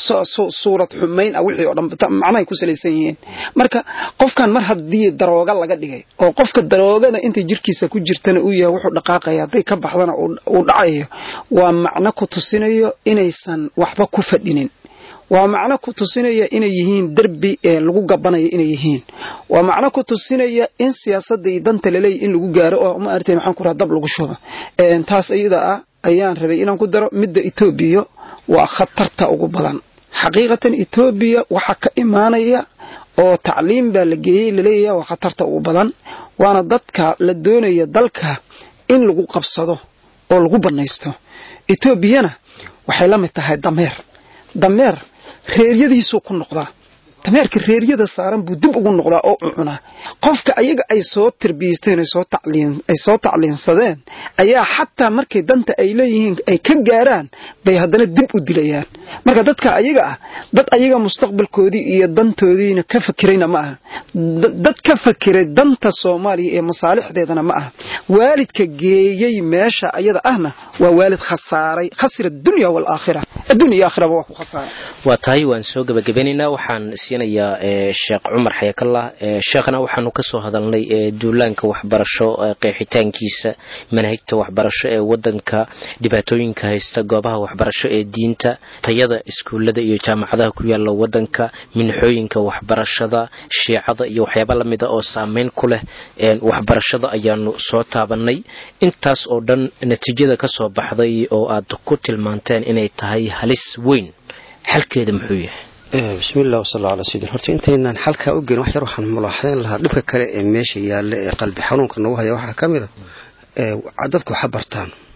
suurad xumayn ah wixii oo dhan macnahay ku salaysan yihiin marka qofkan mar haddii darooga laga dhigay oo qofka daroogada inta jirkiisa ku jirtana uu yahay wuxuu dhaqaaqaya hadday ka baxdana uu dhacayo waa macno ku tusinayo inaysan waxba ku fadhinin waa macno ku tusinaya inay yihiin derbi ee lagu gabanaya inay yihiin waa macno ku tusinaya in siyaasadda iyo danta laleeya in lagu gaaro oo maaragtay maxaan ku raha dab lagu shubo taas iyada ah ayaan rabay inaan ku daro midda etoobiya waa khatarta ugu badan xaqiiqatan etoobiya waxaa ka imaanaya oo tacliim baa la geeyey laleeyahay waa khatarta ugu badan waana dadka la doonaya dalka in lagu qabsado oo lagu bannaysto etoobiyana waxay la mid tahay dameer dameer reeryadiisuu ku noqdaa dameerka reeryada saaran buu dib ugu noqdaa oo u cunaa qofka ayaga ay soo tarbiyeysteen ay soo tacliinsadeen ayaa xataa markay danta ay leeyihiin ay ka gaaraan bay haddana dib u dilayaan marka dadka ayaga ah dad ayaga mustaqbalkoodii iyo dantoodiina ka fakirayna ma aha dad ka fakiray danta soomaaliya ee masaalixdeedana ma aha waalidka geeyey meesha ayada ahna waa waalid khasaaray khasira dunya waalaakhira addunya iyo aakhiraba waa ku khasaaray waa tahay waan soo gabagabanaynaa waxaan siinayaa sheekh cumar xayakallah sheekhna waxaanu ka soo hadalnay duulaanka waxbarasho qeexitaankiisa manhajta waxbarasho ee wadanka dhibaatooyinka haysta goobaha waxbarasho ee diinta tayada iskuullada iyo jaamacadaha ku yaala wadanka minxooyinka waxbarashada shiicada iyo waxyaaba lamida oo saameyn ku leh waxbarashada ayaanu soo taabanay intaas oo dhan natiijada ka soo baxday oo aad ku tilmaanteen inay tahay halis weyn xalkeeda muxuu yahay bismiillah wasala calaa sayidin horta intaynaan xalkaa u gelin wax yar waxaan mulaaxayn lahaa dhibka kale ee meesha yaalla ee qalbi xanuunka nagu haya waxaa ka mid a dadku waxa bartaan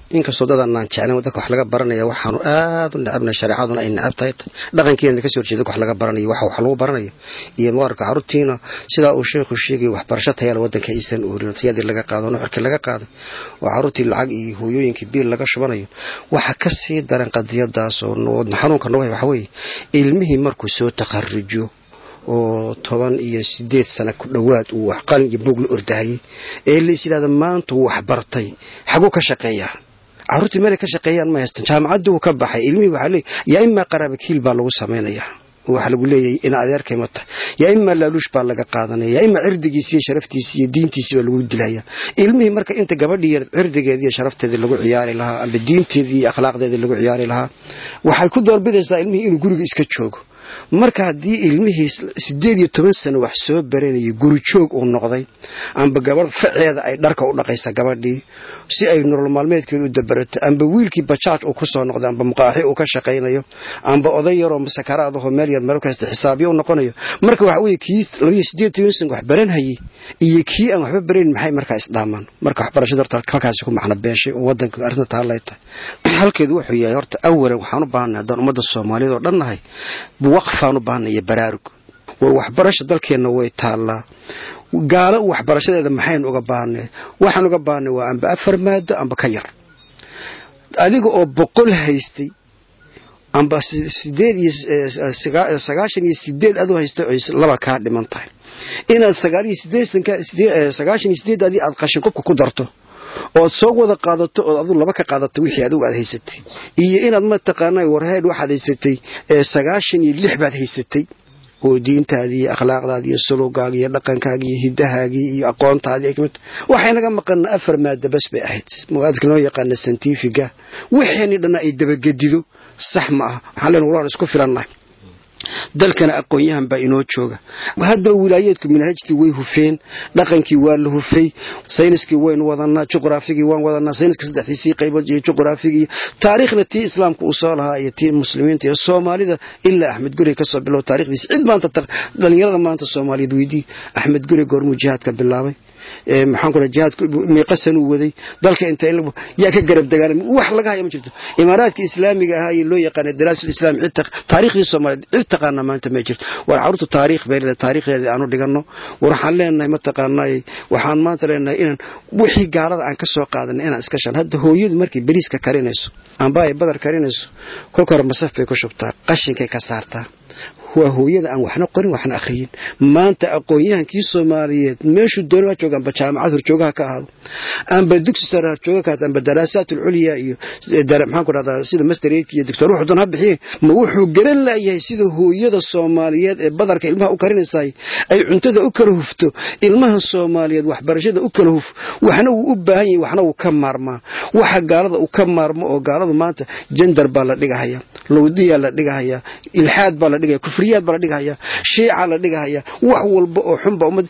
inkastoo dadanaan jeclan dadka wax laga baranaya waxaanu aad u necabna shareecaduna ay necab tahay dhaqankiina kasoo horjeeda wax laga baranayo waxa wax lagu baranayo iyo muqarka carruurtiina sidaa uu sheekhu sheegay waxbarasho tayaala wadanka aysan oorin tayadii laga qaado nuxurkii laga qaaday oo carruurtii lacag iyo hooyooyinkii biil laga shubanayo waxa ka sii daran qadiyadaas oo xanuunka nagu hay waxa weeye ilmihii markuu soo takharujo oo toban iyo sideed sano ku dhowaad uu wax qalin iyo buug la ordahayay ee la is yidhahda maanta uu wax bartay xaguu ka shaqeeyaa carruurtii meelay ka shaqeeyaan ma haystan jaamacaddii uu ka baxay ilmihii waxaa leey yaa imaa qaraabakiil baa lagu samaynayaa waxaa lagu leeyahay ina adeerkay ma tahay yaa imaa laaluush baa laga qaadanaya yaa imaa cirdigiisi iyo sharaftiisi iyo diintiisi baa lagu dilaya ilmihii marka inta gabadhii yar cirdigeedii iyo sharafteedii lagu ciyaari lahaa amba diinteedii iyo akhlaaqdeedii lagu ciyaari lahaa waxay ku doorbidaysaa ilmihii inuu guriga iska joogo marka haddii ilmihii sideed iyo toban sano wax soo baranayay guri joog uu noqday amba gabadh faceeda ay dharka u dhaqaysa gabadhii si ay nolol maalmeedkeeda u dabarato amba wiilkii bajaaj uu kusoo noqday amba muqaaxi uu ka shaqaynayo amba oday yaroo sakaraadaho meel yar meel kasta xisaabyo u noqonayo marka waxa weye kii labiyo sideed toban sano wax baranhayay iyo kii aan waxba barayn maxay markaa isdhaamaan marka waxbarashada horta halkaasi ku macno beeshay oo wadanka arrinta taallay tahay halkeedu wuxuu yahay horta awalan waxaan u baahanay haddaan ummadda soomaaliyeed oo dhan nahay waqfaan u baahanay iyo baraarug war waxbarasha dalkeenna way taallaa gaalo waxbarashadeeda maxaynu uga baahnay waxaan uga baahnay waa amba afar maado amba ka yar adiga oo boqol haystay amba sideed iyo sagaashan iyo sideed aduu haystay oy laba kaa dhiman tahay inaad sagaal iyo sideetanka sagaashan iyo sideedaadii aad qashin qubka ku darto ood soo wada qaadato ood aduu laba ka qaadato wixii adigu aad haysatay iyo inaad mataqaana warheed waxaad haysatay sagaashan iyo lix baad haysatay oo diintaadii iyo akhlaaqdaadii iyo sulugaaga iyo dhaqankaagii iyo hidahaagii iyo aqoontaadii waxay naga maqana afar maada bas bay ahayd muaadka noo yaqaana santifiga wixeeni dhanna ay dabagedido sax ma aha waxaan len walaan isku filannahay dalkana aqoon-yahan baa inoo jooga haddaba wilaayeedku manhajtii way hufeen dhaqankii waa la hufay sayniskii waynu wadanaa juqraafigii waan wadanaa sayniska saddexdiisii qaybood iyo juqraafigii taariikhna tii islaamka uu soo lahaa iyo tii muslimiinta iyo soomaalida ilaa axmed guri kasoo bilow taarikhdiisa cid maanta dhalinyarada maanta soomaaliyeed weydii axmed guri goormuu jihaadka bilaabay maxaan ku jihaadku miiqasan uu waday dalka inta yaa ka garab dagaalamay wax laga haya ma jirto imaaraadka islaamiga ahaa iyo loo yaqaana daraasul islaam cid taariikhdii soomaaliyeed cid taqaana maanta ma jirto war carruurta taariikh bay leedahay taariikhdeeda aanu dhiganno war waxaan leenahay ma taqaanay waxaan maanta leenahay inaan wixii gaalada aan ka soo qaadanay inaan iska shan hadda hooyadu markay bariiska karinayso amba ay badar karinayso kolka hore masaf bay ku shubtaa qashinkay ka saartaa waa hooyada aan waxna qorin waxna akhriyin maanta aqoon-yahankii soomaaliyeed meeshuu doona jooga amba jaamacad horjoogaha ka ahaado amba dugsi sare horjooga ka ahaado amba daraasaat ulculya iyo maxaan ku dhahdaa sida mastereedka iyo doctor wuxuu doon ha bixiye ma wuxuu garan laayahay sida hooyada soomaaliyeed ee badarka ilmaha u karinaysaay ay cuntada u kala hufto ilmaha soomaaliyeed waxbarashada u kala huf waxna wuu u baahan yahay waxna wuu ka maarmaa waxa gaalada uu ka maarmo oo gaaladu maanta jendar baa la dhigahaya lowdiyaa la dhigahaya ilxaad baa la dhigaya kufriyaad baa la dhigahaya shiica la dhigahaya wax walba oo xunba ummad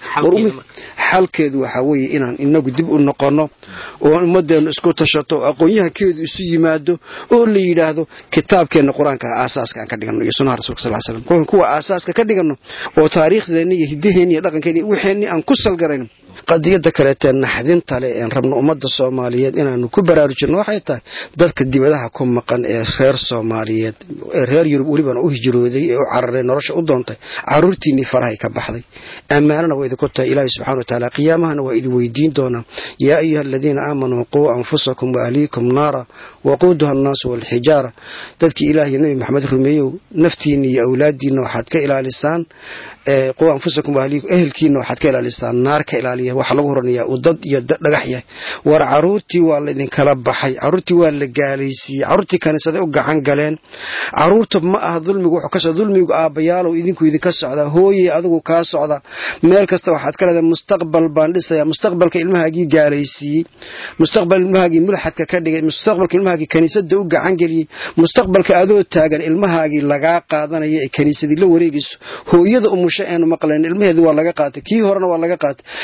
xalkeedu waxaa weeye inaan inagu dib u noqonno oo ummadeennu isku tashato aqoon-yahankeedu isu yimaado oo la yidhaahdo kitaabkeenna qur-aanka aasaaska aan ka dhigano iyo sunnaha rasulka sal slam kuwa aasaaska ka dhigano oo taariikhdeenna iyo hiddaheenni iyo dhaqankeenni wixeenni aan ku salgarayno qadiyada kaleetee naxdinta le een rabno ummadda soomaaliyeed inaanu ku baraarujinno waxay tahay dadka dibadaha ku maqan ee reer soomaaliyeed ee reer yurub welibana u hijrooday ee u cararay nolosha u doontay caruurtiinnii farahay ka baxday ammaanana waa idinku tahay ilaahi subxana wa tacaala qiyaamahana waa idin weydiin doonaa yaa ayuha aladiina aamanuu quu anfusakum waahliikum naara waquuduha annaasu waalxijaara dadkii ilaah iyo nebi maxamed rumeeyow naftiinna iyo awlaadiinna waxaad ka ilaalisaan quu anfusakum waahliikum ehelkiinna waxaad ka ilaalisaan naar ka ilaaliya waxaa lagu horanayaa uu dad iyo dhagax yahay war caruurtii waa laydinkala baxay caruurtii waa la gaalaysiiyey caruurtii kaniisaday u gacan galeen caruurta ma aha dulmigu wuxuu ka socda dulmigu aabbayaalow idinku idinka socdaa hooye adigu kaa socda meel kasta waxaad ka leedahay mustaqbal baan dhisaya mustaqbalka ilmahaagii gaalaysiiyey mustaqbal ilmahaagii mulxadka ka dhigay mustaqbalka ilmahaagii kaniisada u gacan geliyey mustaqbalka adoo taagan ilmahaagii lagaa qaadanaya ee kaniisadii la wareegayso hooyada umusho eenu maqlayn ilmaheedu waa laga qaatay kii horena waa laga qaatay ilmaha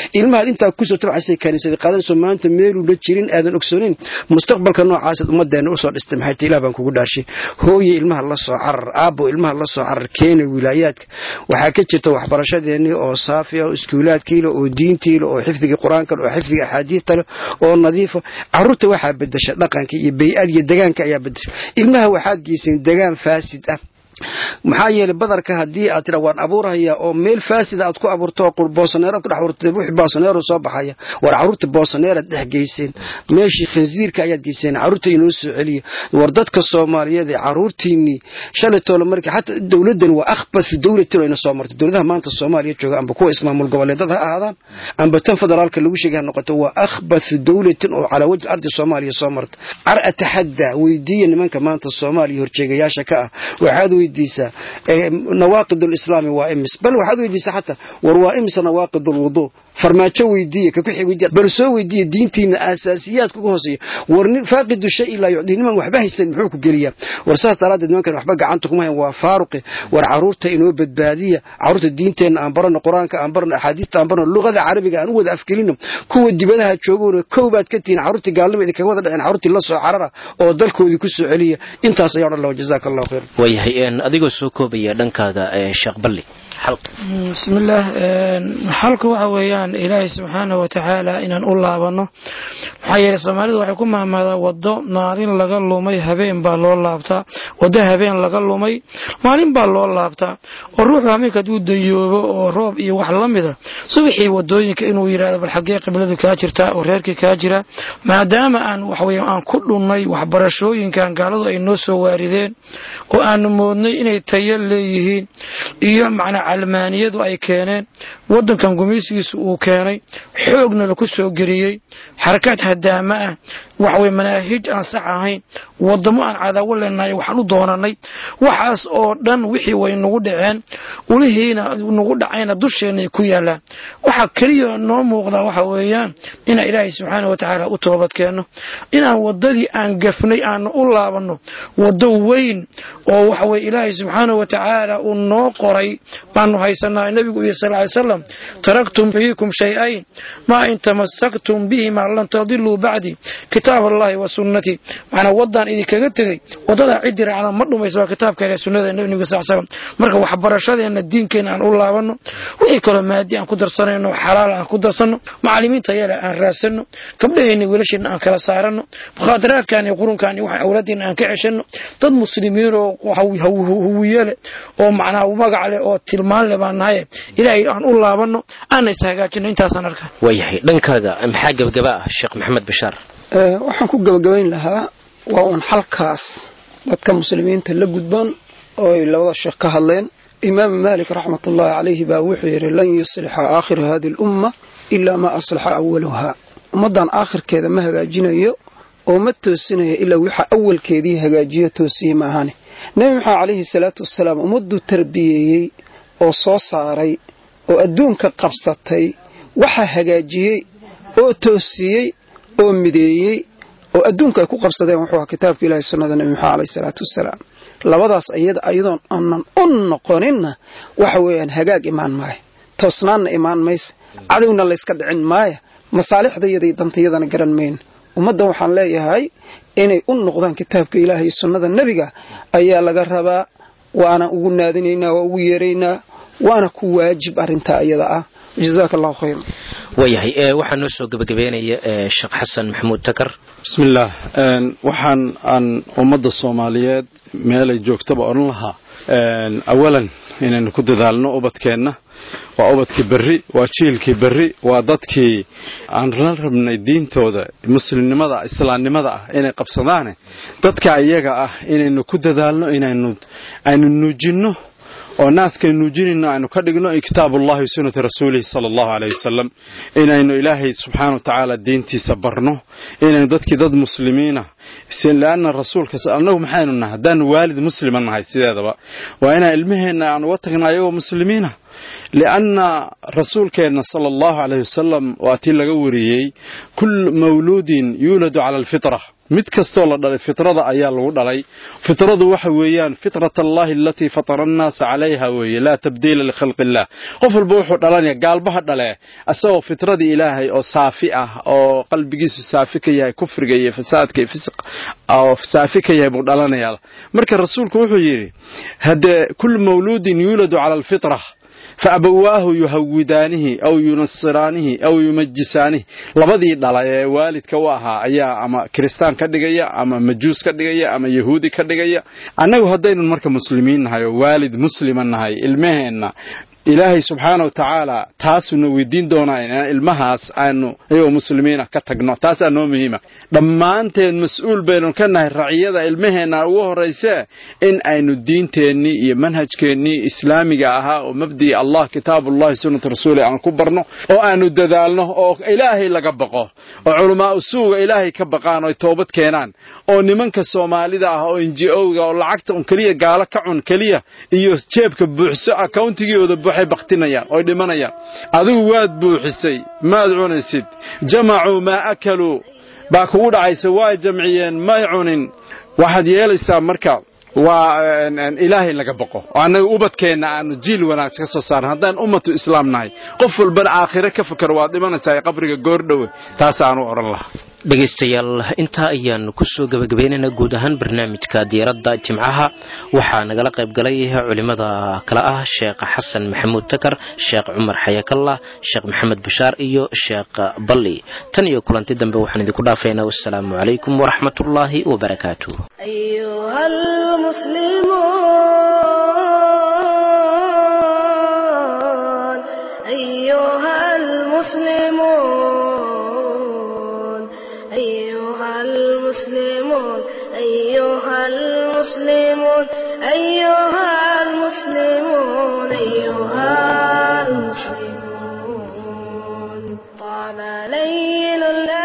intaa kusoo tabcaysay kaniisada qaadanayso maanta meeluu la jirin aadan ogsoonin mustaqbalka noocaasad ummadeenna usoo dhistay maxay tahay ilaah baan kugu dhaarshay hooye ilmaha la soo carar aabbo ilmaha la soo carar keena wilaayaadka waxaa ka jirta waxbarashadeennii oo saafi ah oo iskuulaadkii leh oo diintii leh oo xifdigii qur-aanka leh oo xifdigii axaadiista leh oo nadiifa carruurta waxaa bedesha dhaqanka iyo bay-ad iyo degaanka ayaa bedesha ilmaha waxaad geyseen degaan faasid ah maxaa yeelay badarka haddii aad tira waan abuurhaya oo meel faasida aad ku abuurto oo boosaneeraad ku dhex abuurto wixii boosaneero soo baxaya war carruurta boosaneeraad dhex geyseen meeshii khinsiirka ayaad geyseen carruurta inoo soo celiya war dadka soomaaliyeed ee carruurtiinii shalay toole markii xataa dowladdan waa akhbath dowlatin oo ina soo martay dowladaha maanta soomaaliya jooga amba kuwa ismaamul goboleedada ha ahaadaan amba tan federaalka lagu sheegay ha noqoto waa akhbath dowlatin oo calaa wajhi ardi soomaaliya soo marta car ataxadda weydiiya nimanka maanta soomaaliya horjeegayaasha ka ah waxaad weydiisaa nawaaqid lislaami waa imis bal waxaad weydiisaa xataa war waa imis nawaaqid lwuduu farmaajo weydiiya ka kuxig weydiya bal soo weydiiya diintiina aasaasiyaadka ugu hooseeya war nin faaqidu shay ilaa yucdii niman waxba haysan muxuu ku geliyaa war saas daraaddeed nimankan waxba gacanta kuma hayan waa faaruqe war carruurta inoo badbaadiya carruurta diinteenna aan barano qur-aanka aan barano axaadiista aan barano luqada carabiga aan u wada afgelino kuwa dibadaha joogowna kow baad ka tihiin carruurtii gaalnima idinkaga wada dhaceen carruurtii la soo carara oo dalkoodii ku soo celiya intaas ayaa odhan laha jazaaka allahu khayr waayahay adigoo soo koobaya dhankaaga sheekh balli bismillaah xalka waxa weeyaan ilaahay subxaana wa tacaala inaan u laabanno maxaa yeeley soomaalidu waxay ku mahmaadaa waddo maalin laga lumay habeen baa loo laabtaa waddo habeen laga lumay maalin baa loo laabtaa oo ruuxu hameenka hadduu dayoobo oo roob iyo wax la mida subaxii wadooyinka inuu yidhahdo bal xaggee qibladu kaa jirtaa oo reerkii kaa jira maadaama aan waxaweye aan ku dhunnay waxbarashooyinkan gaaladu ay noo soo waarideen oo aanu moodnay inay tayo leeyihiin iyo macnaa calmaaniyadu ay keeneen waddankan gumaysigiisu uu keenay xoogna laku soo geliyey xarakaad hadaama ah waxaweye manaahij aan sax ahayn wadamo aan cadaawo leenahay waxaan u doonanay waxaas oo dhan wixii way nagu dhaceen ulihiina nagu dhacayna dusheenay ku yaallaan waxaa keliya noo muuqdaa waxa weeyaan inaan ilaahay subxaana wa tacaala u toobad keenno inaan waddadii aan gafnay aanu u laabanno waddo weyn oo waxaweye ilaahay subxaana wa tacaala uu noo qoray baanu haysanaa nebigu iyo sal ly salam taraktum fiikum shay-ayn maa in tamasaktum bihimaa lan tadiluu bacdi kitaab allahi wa sunnatii macnaa waddaan idinkaga tegey waddadaa ciddii raacda ma dhumayso waa kitaabka ile sunnada nebiga sal slam marka waxbarashadeenna diinkeenna aan u laabanno wixii kaloo maadi aan ku darsanayno xalaal aan ku darsanno macallimiinta yale aan raadsanno gabdhaheenna wiilasheenna aan kala saaranno mukhaadaraadkan iyo qurunkan iyo waxaan awlaadeenna aan ka ceshanno dad muslimiinoo huwiye leh oo macnaa magac leh oo tilmaan leh baan nahaye ilaahay aan u laabanno aana is hagaajino intaasaan arkaa waayahay dhankaaga maxaa gebagaba ah sheekh maxamed bashaar waxaan ku gebagabayn lahaa waa uun xalkaas dadka muslimiinta la gudban oo ay labada sheekh ka hadleen imaam maalik raxmat ullaahi calayhi baa wuxuu yidhi lan yuslixa aakhira hadi alumma ilaa maa aslaxa awaluhaa ummaddan aakhirkeeda ma hagaajinayo oo ma toosinayo ilaa waxa awalkeedii hagaajiyo toosiye maahane nebi maxamed calayhi salaatu wasalaam ummadduu tarbiyeeyey oo soo saaray oo adduunka qabsatay waxaa hagaajiyey oo toosiyey oo mideeyey oo adduunka ay ku qabsadeen wuxuu ahaa kitaabka ilahi sunnada nebi maxamed alayhi salaatu wasalaam labadaas iyada ayadoon aanan u noqoninna waxa weeyaan hagaag imaan maaya toosnaanna imaan maysa cadowna layska dhicin maaya masaalixdayada iyo dantayadana garan mayna ummaddan waxaan leeyahay inay u noqdaan kitaabka ilaah iyo sunnada nebiga ayaa laga rabaa waana ugu naadinaynaa waa ugu yeeraynaa waana ku waajib arrintaa iyada ah jazaaka allahu khayra waayahay waxaa noo soo gebagabeynaya sheekh xasan maxamuud takar bismillaah waxaan aan ummadda soomaaliyeed meelay joogtaba odhan lahaa awalan inaynu ku dadaalno ubadkeenna waa ubadkii berri waa jiilkii berri waa dadkii aan la rabnay diintooda muslimnimada islaamnimada ah inay qabsadaane dadka iyaga ah inaynu ku dadaalno inaynu aynu nuujinno oo naaskay nuujinayno aynu ka dhigno kitaabullahi wa sunnati rasuulihi sala allahu aleyh wasalam inaynu ilaahay subxaana wa tacaala diintiisa barno inaynu dadkii dad muslimiina leanna rasuulka annagu maxaynu nahay haddaanu waalid muslima nahay sideedaba waa inaan ilmaheenna aan uga tagna ayagoo muslimiina lianna rasuulkeenna sala allahu caleyh wasalam waa tii laga wariyey kul mawluudin yuuladu cala alfitra mid kastoo la dhalay fitrada ayaa lagu dhalay fitradu waxa weeyaan fitrat allahi alatii fatara annaasa calayha weeye laa tabdiila likhalqi illah qof walba wuxuu dhalanaya gaalbaha dhale isagoo fitradii ilaahay oo saafi ah oo qalbigiisu saafi ka yahay kufriga iyo fasaadka iyo fisq oo saafi ka yahay buu dhalanaya marka rasuulku wuxuu yidhi haddee kul mawluudin yuuladu cala alfitra faabawaahu yuhawidaanihi aw yunasiraanihi aw yumajisaanihi labadii dhala ee waalidka u ahaa ayaa ama kiristaan ka dhigaya ama majuus ka dhigaya ama yahuudi ka dhigaya annagu haddaynu marka muslimiin nahay oo waalid muslima nahay ilmaheenna ilaahay subxaana wa tacaala taasuna weydiin doonaa inaan ilmahaas aanu iyagoo muslimiina ka tagno taasaa noo muhiima dhammaanteen mas-uul baynu ka nahay raciyada ilmaheenna ugu horraysee in aynu diinteennii iyo manhajkeennii islaamiga ahaa oo mabdii allah kitaabullahi sunnatu rasuuli aan ku barno oo aanu dadaalno oo ilaahay laga baqo oo culamaa'u suuga ilaahay ka baqaan oo toobad keenaan oo nimanka soomaalida ah oo inji-owga oo lacagta un keliya gaalo ka cun keliya iyo jeebka buuxso accountigooda waxay baktinayaan oy dhimanayaan adigu waad buuxisay maad cunaysid jamacuu maa akaluu baa kugu dhacaysa waa jamciyeen may cunin waxaad yeelaysaa marka waa ilaahay laga baqo oo annaga ubadkeenna aanu jiil wanaagsan ka soo saaran haddaan ummatu islaam nahay qof walbana aakhire ka fakaro waad dhimanaysaa qabriga goordhowe taas aanu odhan lahaa dhegaystayaal intaa ayaanu kusoo gabagabaynaynaa guud ahaan barnaamijka diiradda jimcaha waxaa nagala qayb galay culimada kale ah sheekh xasan maxamuud takar sheekh cumar xayakallah sheekh maxamed bashaar iyo sheekh balli tan iyo kulanti dambe waxaan idinku dhaafaynaa wassalaamu calaykum waraxmatullaahi wabarakaatu المسلمون أيها المسلمون أيها المسلمون أيها المسلمون طال ليل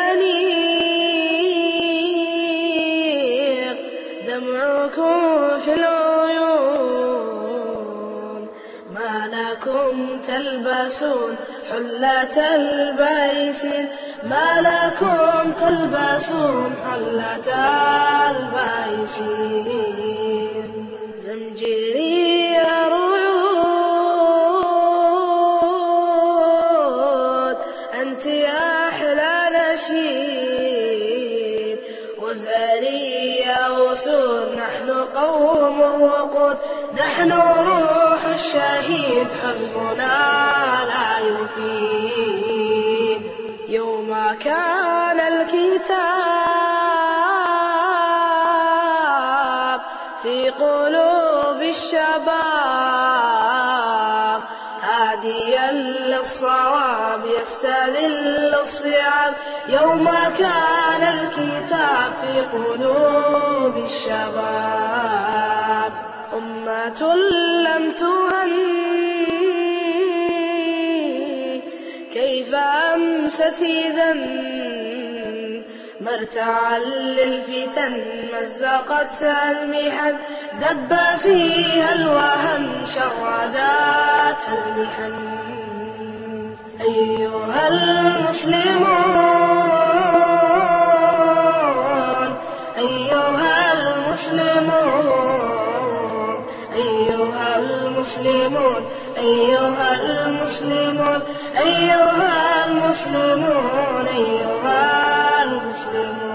الأنيق دمعكم في العيون ما لكم تلبسون حلة البيس ما لكم تلبسون حلة البايسين زمجري رعود أنت يا أحلى نشيد وزاري يا وسود نحن قوم وقود نحن روح الشهيد حزبنا لا يفيد يوم كان الكتاب في قلوب الشباب هاديا للصواب يستذل الصيام يوم كان الكتاب في قلوب الشباب أمة لم تهن كيف أمست إذا مرتعا للفتن مزقتها المحن دب فيها الوهن شرداتها المحن أيها المسلمون أيها المسلمون أيها المسلمون أيها المسلمون أيها المسلمون أيها المسلمون